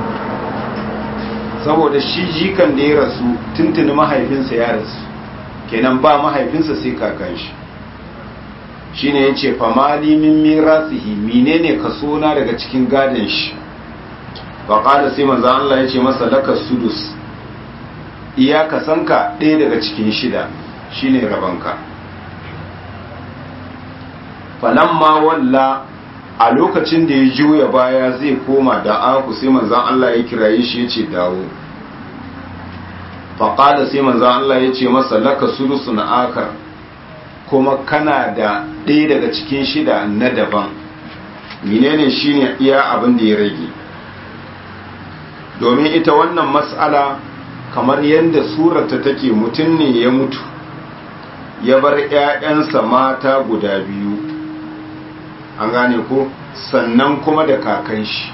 saboda shi jikan da ya rasu tuntuni mahaifinsa ya rasu kenan ba mahaifinsa sai kakan shi shine yace famali min mirasihi menene kaso na daga cikin gadon shi fa qala sai manzo Allah yace masa laka sudus iya kasanka ɗaya daga cikin shida shine rabanka falamma walla a lokacin da ya juya baya zai koma da aku sai manzon Allah ya kiraye shi yace dawo faƙada sai manzan Allah ya ce masa laka sulusu na akar kuma kana da ɗaya daga cikin shida na daban menene shine iya abin da ya rage domin ita wannan mas'ala kamar yadda surata take mutum ne ya mutu ya bar 'ya'yansa mata guda biyu an gane ko sannan kuma da kakan shi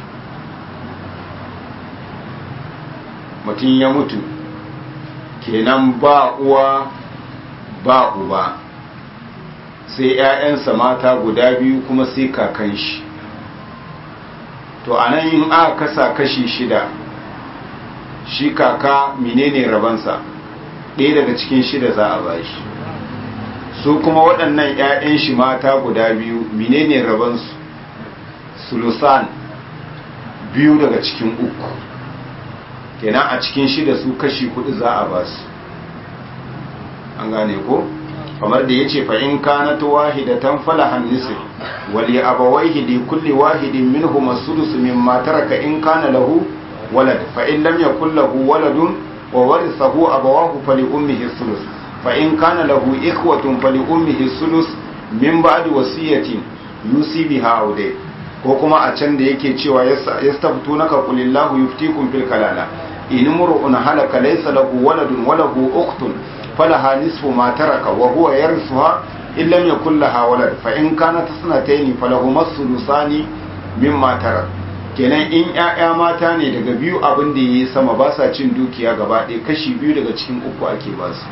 mutum ya mutu kenan ba uwa ba uba sai 'ya'yansa mata guda biyu kuma sai kakan shi to anan in aka kasa kashi shida shi kaka menene rabansa ɗaya daga cikin shida za a bashi su kuma waɗannan 'ya'yan shi mata guda biyu menene rabansu sulusan biyu daga cikin uku kenan a cikin shida su kashi hudu za a ba su an gane ko kamar da yace fa in kanat wahidatan falahan nisf wali abawayhi li kulli wahidin minhum as-sudus mimma taraka in kana lahu walad fa in lam yakul lahu waladun wa warithahu abawahu fali ummihi as-sulus fa in kana lahu ikhwatun fali ummihi as-sulus min ba'di wasiyatin yusi biha aw ko kuma a can da yake cewa yastaftunaka qulillahu yuftikum fil kalala in mur'un halaka laysa lahu waladun wa lahu ukhtun falaha nisfu ma taraka wa huwa yarithuha in lam yakul laha walad fa in kanat sanatayn falahuma sulusani mimma tarak kenan in ƴaƴa mata ne daga biyu abin da yayi sama ba sa cin dukiya gaba ɗaya kashi biyu daga cikin uku ake ba su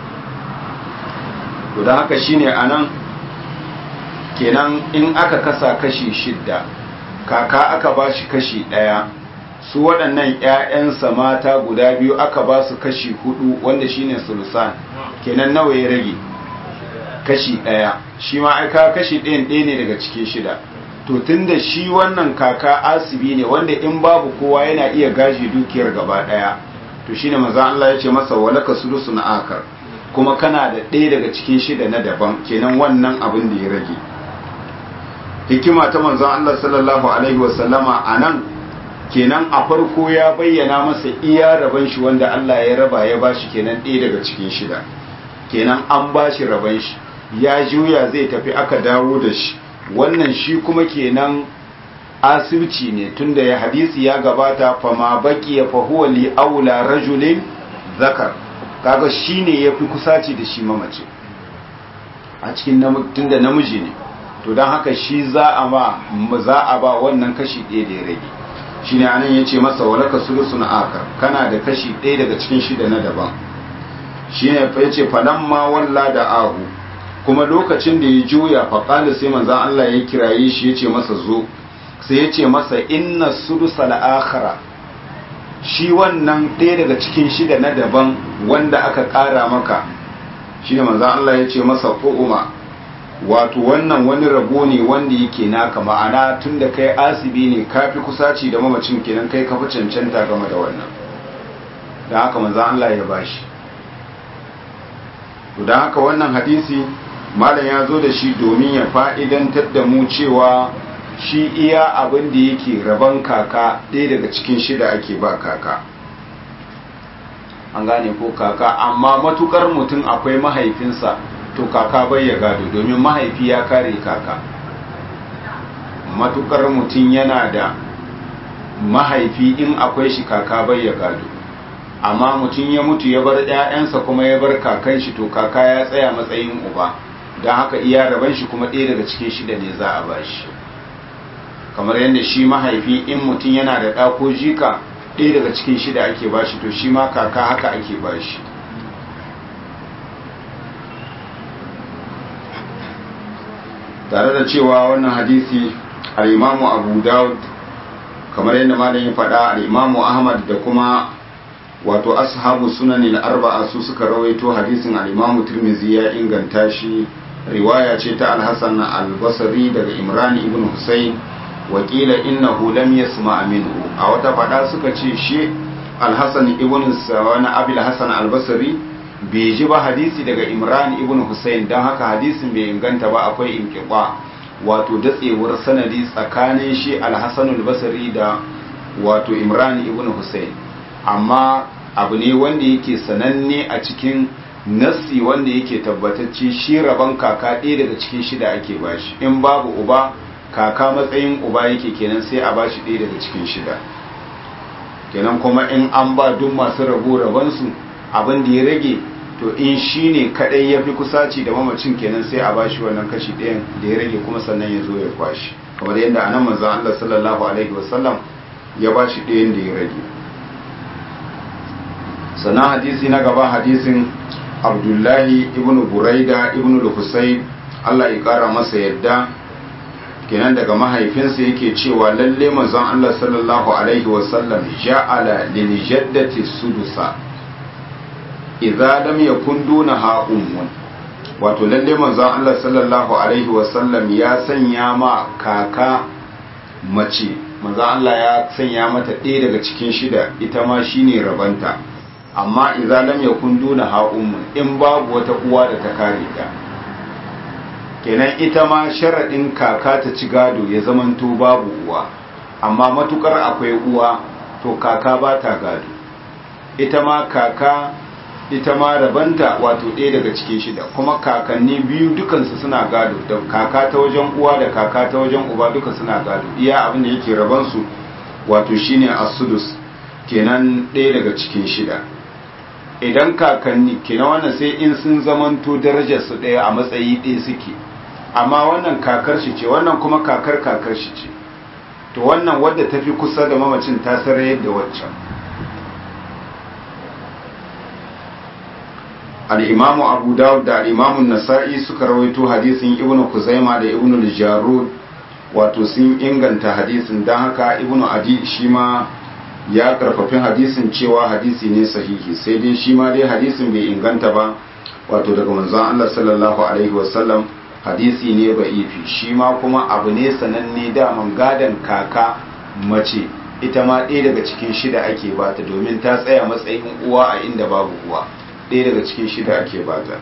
to dan haka shine anan kenan in aka kasa kashi shidda kaka aka ba shi kashi ɗaya su waɗannan 'ya'yansa mata guda biyu aka ba su kashi hudu wanda shine sulusan kenan nawa ya rage kashi ɗaya shi ma aika kashi ɗayan ɗaya ne daga cikin shida to tunda shi wannan kaka asibi ne wanda in babu kowa yana iya gaji dukiyar gaba ɗaya to shine maza Allah ya ce masa walaka sulusun akar kuma kana da ɗaya daga cikin shida na daban kenan wannan abin da ya rage hikima ta manzon Allah sallallahu alaihi wasallama a nan kenan a farko ya bayyana masa iya raban shi wanda Allah ya raba ya bashi kenan ɗaya daga cikin shida kenan an bashi raban shi ya juya zai tafi aka dawo da shi wannan shi kuma kenan asibci ne tunda ya hadisi ya gabata fama baki ya fahuwa li aula rajulin zakar kaga shine yafi kusaci da shi mamace a cikin tunda namiji ne to don haka shi za a ba za a ba wannan kashi ɗaya da ya rage shi ne anan ya ce masa walaka sulusun aka kana da kashi ɗaya daga cikin shida na daban shi ne ya ce fadan ma walla da ahu kuma lokacin da ya juya faƙali sai manzan Allah ya kiraye shi ya ce masa zo sai ya ce masa inna sulusa la'akara shi wannan ɗaya daga cikin shida na daban wanda aka ƙara maka shi ne manzan Allah ya ce masa ƙu'uma wato wannan wani rabo ne wanda yake naka ma'ana tun da kai asibi ne ka fi kusaci da mamacin kenan kai ka fi cancanta game da wannan da haka manzan Allah ya bashi to da haka wannan hadisi malam ya zo da shi domin ya fa'idantar da mu cewa shi iya abin da yake rabon kaka ɗaya daga cikin shida ake ba kaka an gane ko kaka amma matukar mutum akwai mahaifinsa to kaka bai ya gado domin mahaifi ya kare kaka matukar mutum yana da mahaifi in akwai shi kaka bai ya gado amma mutum ya mutu ya bar 'ya'yansa kuma ya bar kakan shi to kaka ya tsaya matsayin uba don haka iya raban shi kuma ɗaya daga cikin shida ne za a ba shi kamar yadda shi mahaifi in mutum yana da ɗa ko jika ɗaya daga cikin shida ake ba shi to shi ma kaka haka ake ba shi tare da cewa wannan hadisi al'imamu abu daud kamar yadda malamin faɗa al'imamu ahmad da kuma wato ashabu sunanin arba'a su suka rawaito hadisin al'imamu turmizi ya inganta shi riwaya ce ta alhassan albasari daga imran ibn hussein wakila innahu lam yasma minhu a wata faɗa suka ce shi alhassan ibn wani abil hassan albasari bai ji ba hadisi daga imran ibn hussein don haka hadisin bai inganta ba akwai inkiba wato datsewar sanadi tsakanin shi alhassanul basri da wato imran ibn hussein amma abu ne wanda yake sananne a cikin nassi wanda yake tabbatacce shi rabon kaka ɗaya daga cikin shida ake bashi in babu uba kaka matsayin uba yake kenan sai a bashi ɗaya daga cikin shida kenan kuma in an ba duk masu rabo rabonsu abin da ya rage to in shi ne kadai ya fi kusaci da mamacin kenan sai a bashi wannan kashi ɗayan da ya rage kuma sannan ya zo ya kwashi kamar yadda anan manzon Allah sallallahu alaihi wasallam ya bashi ɗayan da ya rage sannan hadisi na gaba hadisin Abdullahi ibn Buraida ibn al-Husayn Allah ya kara masa yadda kenan daga mahaifinsa yake cewa lalle manzon Allah sallallahu alaihi wasallam ja'ala lil jaddati sudusa idza lam yakun dunaha ummun wato lalle manzon Allah sallallahu alaihi wasallam ya sanya ma kaka mace manzo Allah ya sanya mata ɗaya daga cikin shida ita ma shine rabanta amma idza lam yakun duna ha ummu in babu wata uwa da ta kare ta kenan ita ma sharadin kaka ta ci gado ya zamanto babu uwa amma matukar akwai uwa to kaka ba ta gado ita ma kaka ita ma rabanta wato ɗaya daga cikin shida kuma kakanni biyu dukansu suna gado da kaka ta wajen uwa da kaka ta wajen uba duka suna gado iya abin da yake rabansu wato shine asudus kenan ɗaya daga cikin shida idan kakanni kenan wannan sai in sun zamanto darajar su ɗaya a matsayi ɗaya suke amma wannan kakar shi ce wannan kuma kakar kakar shi ce to wannan wadda tafi kusa da mamacin ta sarayar da waccan al'imamu abu dawud da al'imamun nasa'i suka rawaito hadisin ibn kuzaima da ibn jarud wato sun inganta hadisin don haka ibn adi shi ma ya karfafin hadisin cewa hadisi ne sahihi sai dai shi ma dai hadisin bai inganta ba wato daga manzon Allah sallallahu alaihi wasallam hadisi ne ba ifi shi ma kuma abu ne sananne daman gadon kaka mace ita ma ɗaya daga cikin shida ake bata domin ta tsaya matsayin uwa a inda babu uwa ɗaya daga cikin shida ake bata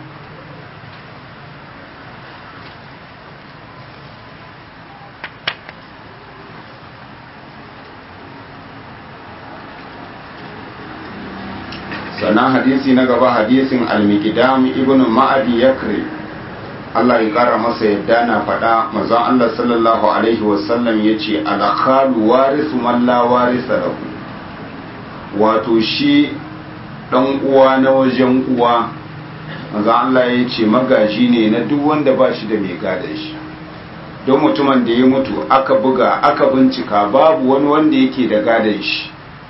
sannan hadisi na gaba hadisin al-miqdam ibn ma'adi yakri Allah ya kara masa yadda na faɗa mazan Allah sallallahu alaihi wasallam ya ce alakhalu warisu man la warisa lahu wato shi ɗan uwa na wajen uwa mazan Allah ya ce magaji ne na duk wanda ba shi da mai gadon shi don mutumin da ya mutu aka buga aka bincika babu wani wanda yake da gadon shi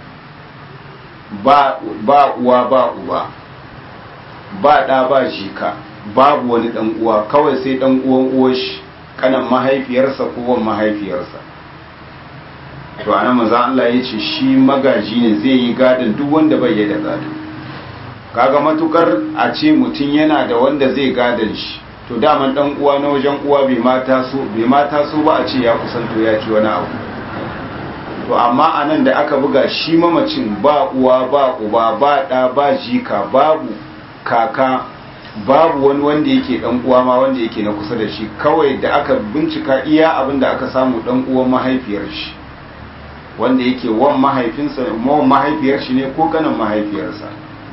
ba uwa ba uba ba ɗa ba jika babu wani dan uwa kawai sai dan uwan uwar shi kanan mahaifiyarsa ko wan mahaifiyarsa to anan manzo Allah ya ce shi magaji ne zai yi gadin duk wanda bai yi da gado kaga matukar a ce mutum yana da wanda zai gadin shi to daman dan uwa na wajen uwa bai mata so bai mata so ba a ce ya kusanto ya ci wani abu to amma anan da aka buga shi mamacin ba uwa ba uba ba da ba jika babu kaka babu wani wanda yake dan uwa ma wanda yake na kusa da shi kawai da aka bincika iya abin da aka samu dan uwan mahaifiyar shi wanda yake wan mahaifinsa wan mahaifiyar shi ne ko kanan mahaifiyarsa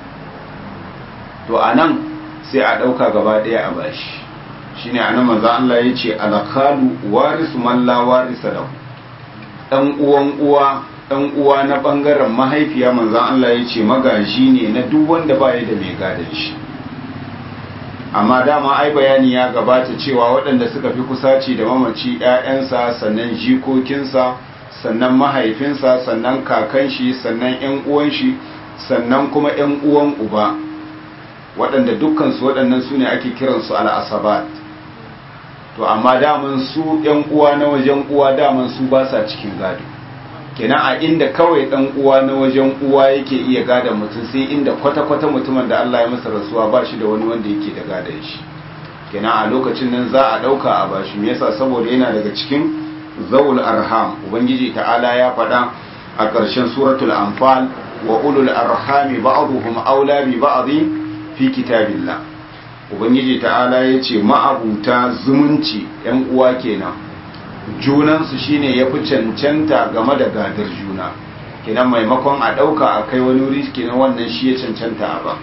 to anan sai a dauka gaba daya a bashi shine anan manzo Allah yace alakalu warisu man la warisa lahu dan uwan uwa dan uwa na bangaren mahaifiya manzo Allah yace magaji ne na duk wanda baya da mai gadon shi amma dama ai bayani ya gabata cewa waɗanda suka fi kusaci da mamaci ‘ya'yansa sannan jikokinsa sannan mahaifinsa sannan kakan shi sannan ‘yan uwan shi sannan kuma ‘yan uwan uba waɗanda dukkansu waɗannan su ne ake kiransu al'asabat to amma daman su ‘yan uwa na wajen uwa daman su ba sa cikin gado kenan a inda kawai dan uwa na wajen uwa yake iya gadon mutum sai inda kwata-kwata mutumin da Allah ya masa rasuwa ba shi da wani wanda yake da gadon shi kenan a lokacin nan za a dauka a bashi me yasa saboda yana daga cikin zawul arham ubangiji ta'ala ya faɗa a ƙarshen suratul anfal wa ulul arhami ba'dhum aula bi ba'dhi fi kitabillah ubangiji ta'ala ya ce ma'abuta zumunci yan uwa kenan junansu shine ya fi cancanta game da gadar juna kenan maimakon a ɗauka a kai wani wuri kenan wannan shi ya cancanta a ba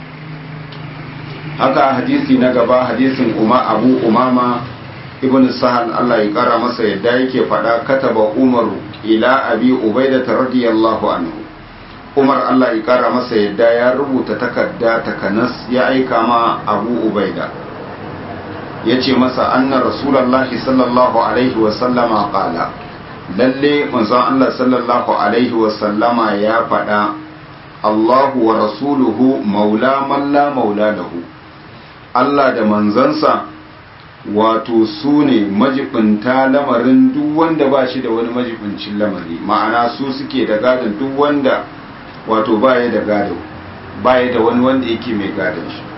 haka hadisi na gaba hadisin umar abu umama ibn sahal Allah ya kara masa yadda yake faɗa kataba umaru ila abi ubaida radiyallahu anhu umar Allah ya kara masa yadda ya rubuta takarda takanas ya aika ma abu ubaida ya ce masa anna rasulallahi sallallahu alaihi wasallama kala lalle manzon Allah sallallahu alaihi wasallama ya faɗa Allahu wa rasuluhu maula man la maula lahu Allah da manzansa wato su ne majibinta lamarin duk wanda ba shi da wani majibincin lamari ma'ana su suke da gadon duk wanda wato baya da gado baya da wani wanda yake mai gadon shi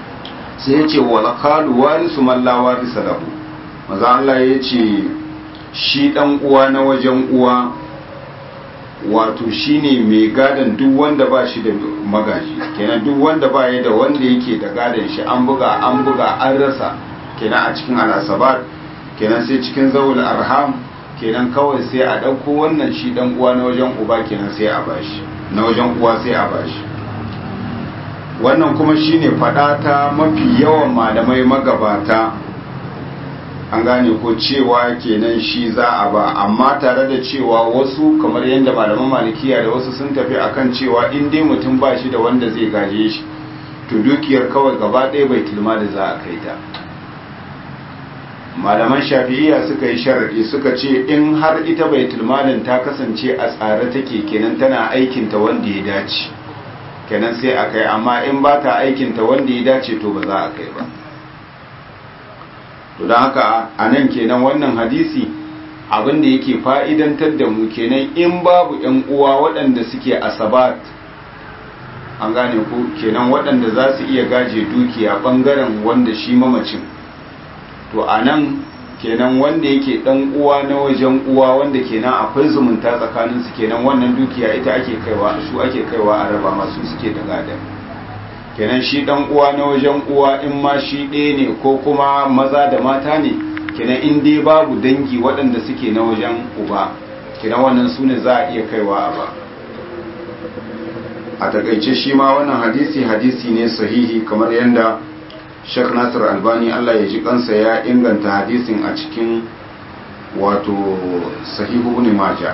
sai ya ce wala kalu warisu man la warisa lahu maza Allah ya ce shi dan uwa na wajen uwa wato shine mai gadon duk wanda ba shi da magaji kenan duk wanda ba ya da wanda yake da gadon shi an buga an buga an rasa kenan a cikin al'asabar kenan sai cikin zawul arham kenan kawai sai a ɗauko wannan shi dan uwa na wajen uba kenan sai a bashi na wajen uwa sai a bashi wannan kuma shine fada ta mafi yawan malamai magabata an gane ko cewa kenan shi za a ba amma tare da cewa wasu kamar yadda malaman malikiya da wasu sun tafi akan cewa in dai mutum ba shi da wanda zai gaje shi to dukiyar kawai gaba ɗaya bai tilma da za a kai ta malaman shafi'iyya suka yi sharaɗi suka ce in har ita bai tilmalin ta kasance a tsare take kenan tana aikinta wanda ya dace kenan sai a kai amma in ba ta aikinta wanda ya dace to ba za a kai ba to don haka a nan kenan wannan hadisi abin da yake fa'idantar da mu kenan in babu ‘yan uwa waɗanda suke asabat an gane ku kenan waɗanda za su iya gaje dukiya ɓangaren wanda shi mamacin to a nan kenan wanda yake ɗan uwa na wajen uwa wanda kenan akwai zumunta tsakaninsu kenan wannan dukiya ita ake kaiwa su ake kaiwa a raba masu suke da gadon kenan shi dan uwa na wajen uwa in ma shi ɗaya ne ko kuma maza da mata ne kenan in dai babu dangi waɗanda suke na wajen uba kenan wannan su ne za a iya kaiwa a ba a takaice shi ma wannan hadisi hadisi ne sahihi kamar yadda Sheikh Nasir Albani Allah ya ji kansa ya inganta hadisin a cikin wato sahihu ibn Majah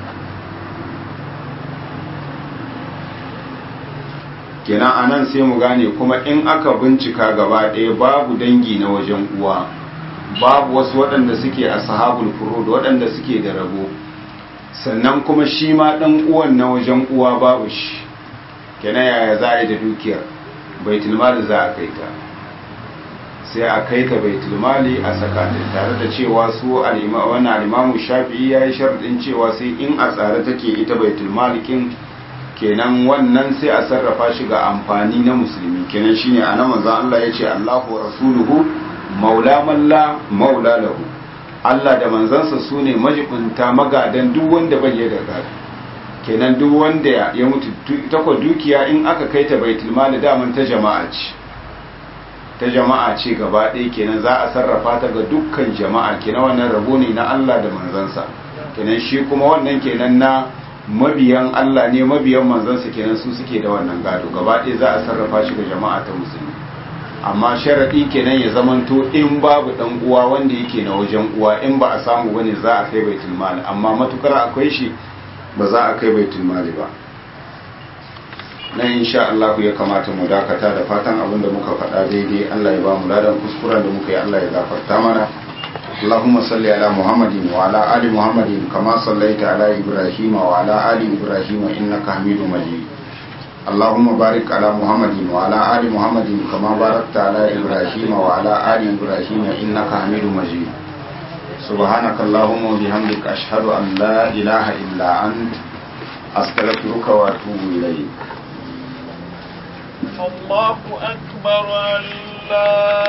kenan anan sai mu gane kuma in aka bincika gaba ɗaya babu dangi na wajen uwa babu wasu waɗanda suke a sahabul furud waɗanda suke da rabo sannan kuma shi ma ɗan uwan na wajen uwa babu shi kenan yaya za a yi da dukiyar baitul mali za a kai ta sai a kai ta baitul mali a saka ta tare da cewa su wannan alimamu shafi'i ya yi sharɗin cewa sai in a tsare take ita baitul malikin kenan wannan sai a sarrafa shi ga amfani na musulmi kenan shine anan manzon Allah yace Allahu wa rasuluhu maula man la maula lahu Allah da manzansa sune majibunta magadan duk wanda bai da gado kenan duk wanda ya mutu ta ko dukiya in aka kai ta baitul mali daman ta jama'a ce ta jama'a ce gaba ɗaya kenan za a sarrafa ta ga dukkan jama'a kenan wannan rabo ne na Allah da manzansa kenan shi kuma wannan kenan na mabiyan Allah ne mabiyan manzansa kenan su suke da wannan gado gaba ɗaya za a sarrafa shi ga jama'a ta musulmi amma sharaɗi kenan ya zamanto in babu ɗan uwa wanda yake na wajen uwa in ba a samu bane za a kai baitul mali amma matukar akwai shi ba za a kai baitul mali ba na insha Allah ya kamata mu dakata da fatan abin da muka faɗa daidai Allah ya ba mu ladan kuskuren da muka yi Allah ya gafarta mana اللهم صل على محمد وعلى آل محمد كما صليت على إبراهيم وعلى آل إبراهيم إنك حميد مجيد اللهم بارك على محمد وعلى آل محمد كما باركت على إبراهيم وعلى آل إبراهيم إنك حميد مجيد سبحانك اللهم وبحمدك أشهد أن لا إله إلا أنت أستغفرك وأتوب إليك الله أكبر الله